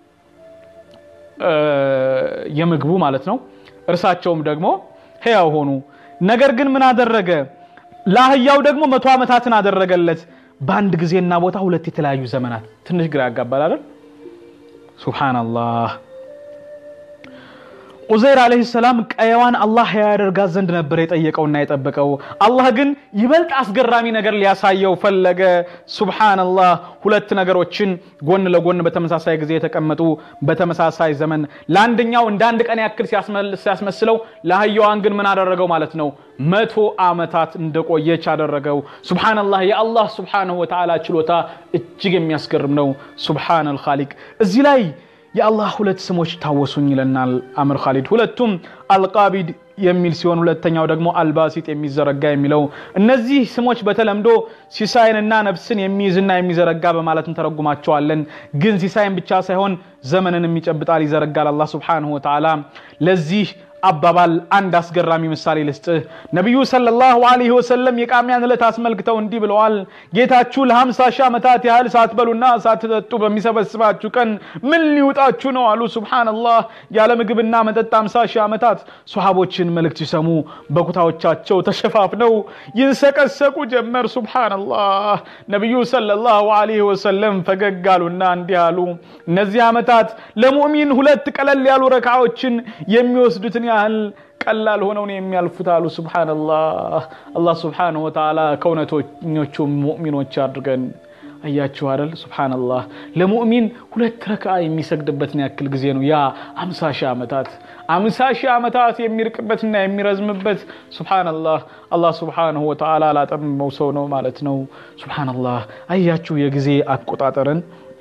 የምግቡ ማለት ነው። እርሳቸውም ደግሞ ሕያው ሆኑ። ነገር ግን ምን አደረገ? ለአህያው ደግሞ መቶ ዓመታትን አደረገለት። በአንድ ጊዜና ቦታ ሁለት የተለያዩ ዘመናት። ትንሽ ግራ ያጋባል አይደል? ሱብሃነላህ። ዑዘይር ዓለይሂ ሰላም ቀየዋን አላህ ያደርጋት ዘንድ ነበር የጠየቀውና የጠበቀው። አላህ ግን ይበልጥ አስገራሚ ነገር ሊያሳየው ፈለገ። ሱብሓነላህ ሁለት ነገሮችን ጎን ለጎን በተመሳሳይ ጊዜ የተቀመጡ በተመሳሳይ ዘመን ለአንደኛው እንደ አንድ ቀን ያክል ሲያስመስለው ለአህያዋን ግን ምን አደረገው ማለት ነው? መቶ ዓመታት እንደቆየች አደረገው። ሱብሓነላህ የአላህ ሱብሓነሁ ወተዓላ ችሎታ እጅግ የሚያስገርም ነው። ሱብሓነል ኻሊቅ እዚህ ላይ የአላህ ሁለት ስሞች ታወሱኝ ይለናል አምር ካሊድ። ሁለቱም አልቃቢድ የሚል ሲሆን ሁለተኛው ደግሞ አልባሲጥ የሚዘረጋ የሚለው። እነዚህ ስሞች በተለምዶ ሲሳይንና ነፍስን የሚይዝና የሚዘረጋ በማለት እንተረጉማቸዋለን። ግን ሲሳይን ብቻ ሳይሆን ዘመንንም ይጨብጣል፣ ይዘረጋል አላህ ሱብሓነሁ ወተዓላ። ለዚህ አባባል አንድ አስገራሚ ምሳሌ ልስጥህ። ነቢዩ ሰለላሁ ዐለይሂ ወሰለም የቃሚያን ዕለት አስመልክተው እንዲህ ብለዋል። ጌታችሁ ለሀምሳ ሺህ ዓመታት ያህል ሳትበሉና ሳትጠጡ በሚሰበስባችሁ ቀን ምን ሊውጣችሁ ነው አሉ። ሱብሓነላህ ያለ ምግብና መጠጥ ሃምሳ ሺህ ዓመታት ሶሐቦችን መልእክት ሲሰሙ በኩታዎቻቸው ተሸፋፍነው ይንሰቀሰቁ ጀመር። ሱብሓነላህ ነቢዩ ሰለላሁ ዐለይሂ ወሰለም ፈገግ አሉና እንዲህ አሉ። እነዚህ ዓመታት ለሙእሚን ሁለት ቀለል ያሉ ረካዎችን የሚወስዱትን ያህል ቀላል ሆነው ነው የሚያልፉት አሉ። ሱብሓነላህ አላህ ሱብሓነሁ ወተዓላ ከእውነተኞቹ ሙእሚኖች አድርገን። አያችሁ አይደል? ሱብሓነላህ ለሙእሚን ሁለት ረካ የሚሰግድበትን ያክል ጊዜ ነው ያ አምሳ ሺህ ዓመታት አምሳ ሺህ ዓመታት የሚርቅበትና የሚረዝምበት ሱብሓነላህ አላህ ሱብሓነሁ ወተዓላ ላጠመመው ሰው ነው ማለት ነው። ሱብሓነላህ አያችሁ የጊዜ አቆጣጠርን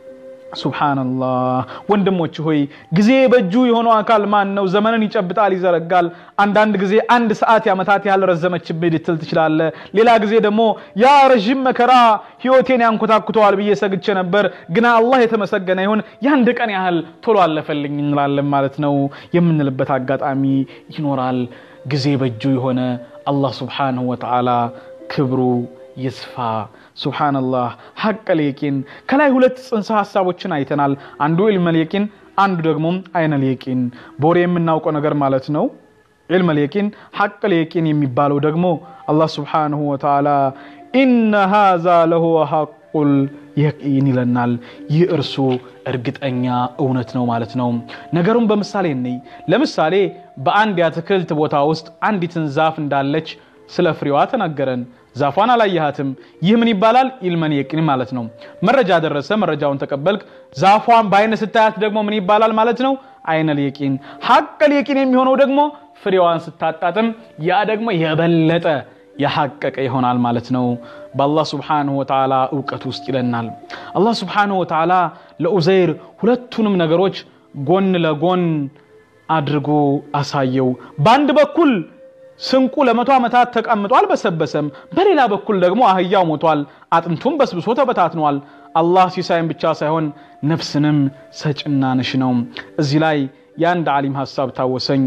ሱብሓነላህ ወንድሞች ሆይ ጊዜ በእጁ የሆነው አካል ማን ነው? ዘመንን ይጨብጣል፣ ይዘረጋል። አንዳንድ ጊዜ አንድ ሰዓት የዓመታት ያህል ረዘመችብህ ልትል ትችላለህ። ሌላ ጊዜ ደግሞ ያ ረዥም መከራ ህይወቴን ያንኮታኩተዋል ብዬ ሰግቼ ነበር፣ ግና አላህ የተመሰገነ ይሁን የአንድ ቀን ያህል ቶሎ አለፈልኝ እንላለን ማለት ነው የምንልበት አጋጣሚ ይኖራል። ጊዜ በእጁ የሆነ አላህ ሱብሓነሁ ወተዓላ ክብሩ ይስፋ። ሱብሓነላህ ሐቀል የቂን ከላይ ሁለት ጽንሰ ሀሳቦችን አይተናል። አንዱ ኢልመል የቂን፣ አንዱ ደግሞ አይነል የቂን በወሬ የምናውቀው ነገር ማለት ነው። ኢልመል የቂን ሐቀል የቂን የሚባለው ደግሞ አላህ ሱብሓነሁ ወተዓላ ኢነ ሃዛ ለሁወ ሐቁል የቂን ይለናል። ይህ እርሱ እርግጠኛ እውነት ነው ማለት ነው። ነገሩን በምሳሌ እንይ። ለምሳሌ በአንድ የአትክልት ቦታ ውስጥ አንዲትን ዛፍ እንዳለች ስለ ፍሬዋ ተናገረን። ዛፏን አላየሃትም። ይህ ምን ይባላል? ኢልመን የቂን ማለት ነው። መረጃ ደረሰ፣ መረጃውን ተቀበልክ። ዛፏን በአይነ ስታያት ደግሞ ምን ይባላል ማለት ነው? አይነል የቂን። ሐቀል የቂን የሚሆነው ደግሞ ፍሬዋን ስታጣጥም፣ ያ ደግሞ የበለጠ የሐቀቀ ይሆናል ማለት ነው። በአላህ ስብሓንሁ ወተዓላ እውቀት ውስጥ ይለናል። አላህ ስብሓንሁ ወተዓላ ለኡዘይር ሁለቱንም ነገሮች ጎን ለጎን አድርጎ አሳየው። በአንድ በኩል ስንቁ ለመቶ ዓመታት ተቀምጦ አልበሰበሰም። በሌላ በኩል ደግሞ አህያው ሞቷል፣ አጥንቱም በስብሶ ተበታትኗል። አላህ ሲሳይን ብቻ ሳይሆን ነፍስንም ሰጭና ነሽ ነው። እዚህ ላይ የአንድ ዓሊም ሀሳብ ታወሰኝ።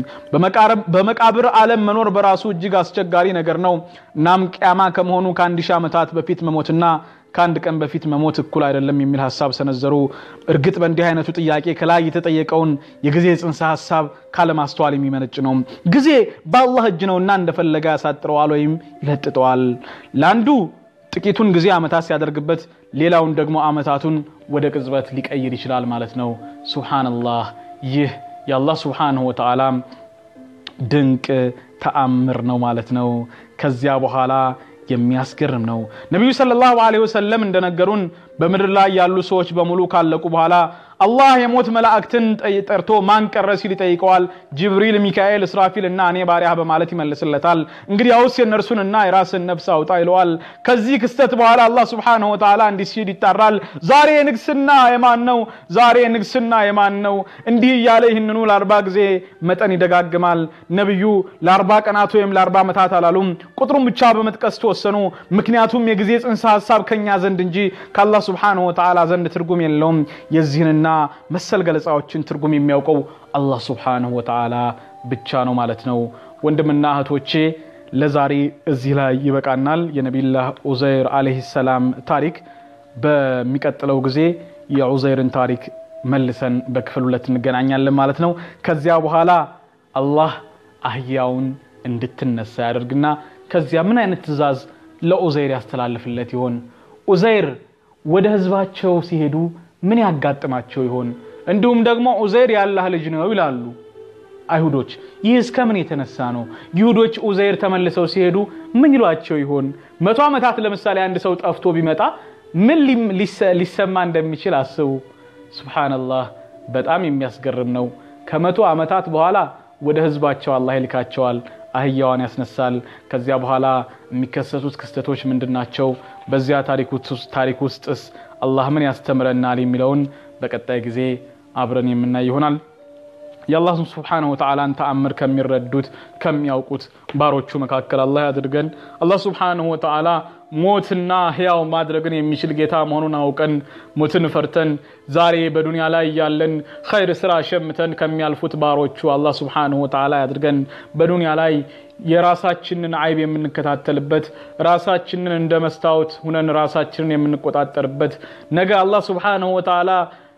በመቃብር ዓለም መኖር በራሱ እጅግ አስቸጋሪ ነገር ነው። እናም ቅያማ ከመሆኑ ከአንድ ሺህ ዓመታት በፊት መሞትና ከአንድ ቀን በፊት መሞት እኩል አይደለም የሚል ሀሳብ ሰነዘሩ። እርግጥ በእንዲህ አይነቱ ጥያቄ ከላይ የተጠየቀውን የጊዜ ጽንሰ ሀሳብ ካለማስተዋል የሚመነጭ ነው። ጊዜ በአላህ እጅ ነውና እንደፈለገ ያሳጥረዋል ወይም ይለጥጠዋል። ለአንዱ ጥቂቱን ጊዜ ዓመታት ሲያደርግበት፣ ሌላውን ደግሞ ዓመታቱን ወደ ቅጽበት ሊቀይር ይችላል ማለት ነው። ሱብሓነላህ ይህ የአላህ ሱብሓነሁ ወተዓላ ድንቅ ተአምር ነው ማለት ነው። ከዚያ በኋላ የሚያስገርም ነው። ነቢዩ ሰለላሁ ዐለይሂ ወሰለም እንደነገሩን በምድር ላይ ያሉ ሰዎች በሙሉ ካለቁ በኋላ አላህ የሞት መላእክትን ጠርቶ ማን ቀረ ሲል ይጠይቀዋል። ጅብሪል፣ ሚካኤል፣ እስራፊል እና እኔ ባሪያህ በማለት ይመልስለታል። እንግዲያውስ የእነርሱንና የራስን ነፍስ አውጣ ይለዋል። ከዚህ ክስተት በኋላ አላህ ሱብሓነሁ ወተዓላ እንዲህ ሲል ይጣራል። ዛሬ ንግስና የማን ነው? ዛሬ ንግስና የማን ነው? እንዲህ እያለ ይህንኑ ለአርባ ጊዜ መጠን ይደጋግማል። ነቢዩ ለአርባ ቀናት ወይም ለአርባ ዓመታት አላሉም። ቁጥሩን ብቻ በመጥቀስ ተወሰኑ። ምክንያቱም የጊዜ ጽንሰ ሀሳብ ከኛ ዘንድ እንጂ ከአላህ ሱብሓነሁ ወተዓላ ዘንድ ትርጉም የለውም። የዚህንና መሰል ገለጻዎችን ትርጉም የሚያውቀው አላህ ሱብሓነሁ ወተዓላ ብቻ ነው ማለት ነው። ወንድምና እህቶቼ ለዛሬ እዚህ ላይ ይበቃናል። የነቢላህ ዑዘይር ዓለይሂ ሰላም ታሪክ በሚቀጥለው ጊዜ የዑዘይርን ታሪክ መልሰን በክፍል ሁለት እንገናኛለን ማለት ነው። ከዚያ በኋላ አላህ አህያውን እንድትነሳ ያደርግና ከዚያ ምን አይነት ትዕዛዝ ለዑዘይር ያስተላልፍለት ይሆን? ዑዘይር ወደ ህዝባቸው ሲሄዱ ምን ያጋጥማቸው ይሆን? እንዲሁም ደግሞ ዑዘይር የአላህ ልጅ ነው ይላሉ። አይሁዶች። ይህ እስከምን የተነሳ ነው? ይሁዶች ኡዘይር ተመልሰው ሲሄዱ ምን ይሏቸው ይሆን? መቶ ዓመታት ለምሳሌ አንድ ሰው ጠፍቶ ቢመጣ ምን ሊሰማ እንደሚችል አስቡ። ሱብሓነላህ በጣም የሚያስገርም ነው። ከመቶ ዓመታት በኋላ ወደ ህዝባቸው አላህ ይልካቸዋል። አህያዋን ያስነሳል። ከዚያ በኋላ የሚከሰቱት ክስተቶች ምንድን ናቸው? በዚያ ታሪክ ውስጥስ አላህ ምን ያስተምረናል? የሚለውን በቀጣይ ጊዜ አብረን የምናይ ይሆናል። የአላህ ስብሓነሁ ወተዓላን ተአምር ከሚረዱት ከሚያውቁት ባሮቹ መካከል አላህ ያድርገን። አላህ ስብሓነሁ ወተዓላ ሞትና ህያው ማድረግን የሚችል ጌታ መሆኑን አውቀን ሞትን ፈርተን ዛሬ በዱንያ ላይ ያለን ኸይር ስራ ሸምተን ከሚያልፉት ባሮቹ አላህ ስብሓነሁ ወተዓላ ያድርገን። በዱንያ ላይ የራሳችንን አይብ የምንከታተልበት ራሳችንን እንደ መስታወት ሁነን ራሳችንን የምንቆጣጠርበት ነገ አላህ ስብሓነሁ ወተዓላ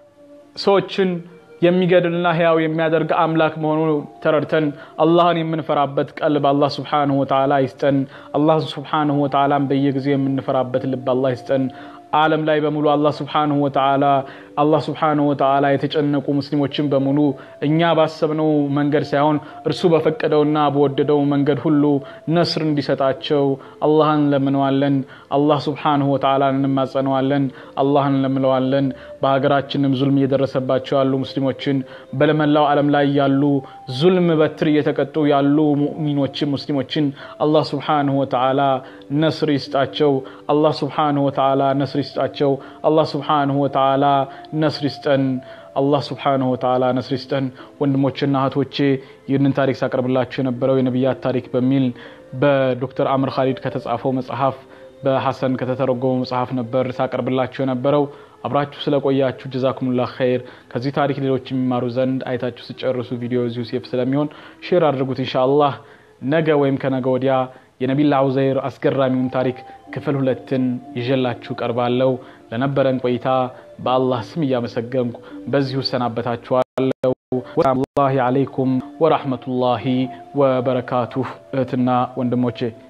ሰዎችን የሚገድልና ህያው የሚያደርግ አምላክ መሆኑ ተረድተን አላህን የምንፈራበት ቀልብ አላህ ስብሓንሁ ወተዓላ ይስጠን። አላህ ስብሓንሁ ወተዓላን በየጊዜው የምንፈራበት ልብ አላህ ይስጠን። ዓለም ላይ በሙሉ አላህ ስብሓንሁ ወተዓላ አላህ ስብሓንሁ ወተዓላ የተጨነቁ ሙስሊሞችን በሙሉ እኛ ባሰብነው መንገድ ሳይሆን እርሱ በፈቀደውና በወደደው መንገድ ሁሉ ነስር እንዲሰጣቸው አላህን እንለምነዋለን። አላህ ስብሓንሁ ወተዓላን እንማጸነዋለን። አላህን እንለምነዋለን። በሀገራችንም ዙልም እየደረሰባቸው ያሉ ሙስሊሞችን በመላው ዓለም ላይ ያሉ ዙልም በትር እየተቀጡ ያሉ ሙእሚኖችን ሙስሊሞችን አላህ ስብሓንሁ ወተዓላ ነስር ይስጣቸው። አላህ ስብሓንሁ ወተዓላ ነስር ይስጣቸው። አላህ ስብሓንሁ ወተዓላ ነስር ይስጠን። አላህ ስብሓንሁ ወተዓላ ነስር ይስጠን። ወንድሞችና እህቶቼ ይህንን ታሪክ ሳቀርብላችሁ የነበረው የነቢያት ታሪክ በሚል በዶክተር አምር ካሊድ ከተጻፈው መጽሐፍ በሐሰን ከተተረጎመው መጽሐፍ ነበር ሳቀርብላችሁ የነበረው። አብራችሁ ስለቆያችሁ ጀዛኩሙላህ ኸይር። ከዚህ ታሪክ ሌሎች የሚማሩ ዘንድ አይታችሁ ስጨርሱ ቪዲዮ እዚሁ ሴፍ ስለሚሆን ሼር አድርጉት ኢንሻአላህ። ነገ ወይም ከነገ ወዲያ የነቢላ ዑዘይር አስገራሚውን ታሪክ ክፍል ሁለትን ይዤላችሁ ቀርባለሁ። ለነበረን ቆይታ በአላህ ስም እያመሰገንኩ በዚሁ እሰናበታችኋለሁ። ወሰላሙ አለይኩም ወራህመቱላሂ ወበረካቱሁ እህትና ወንድሞቼ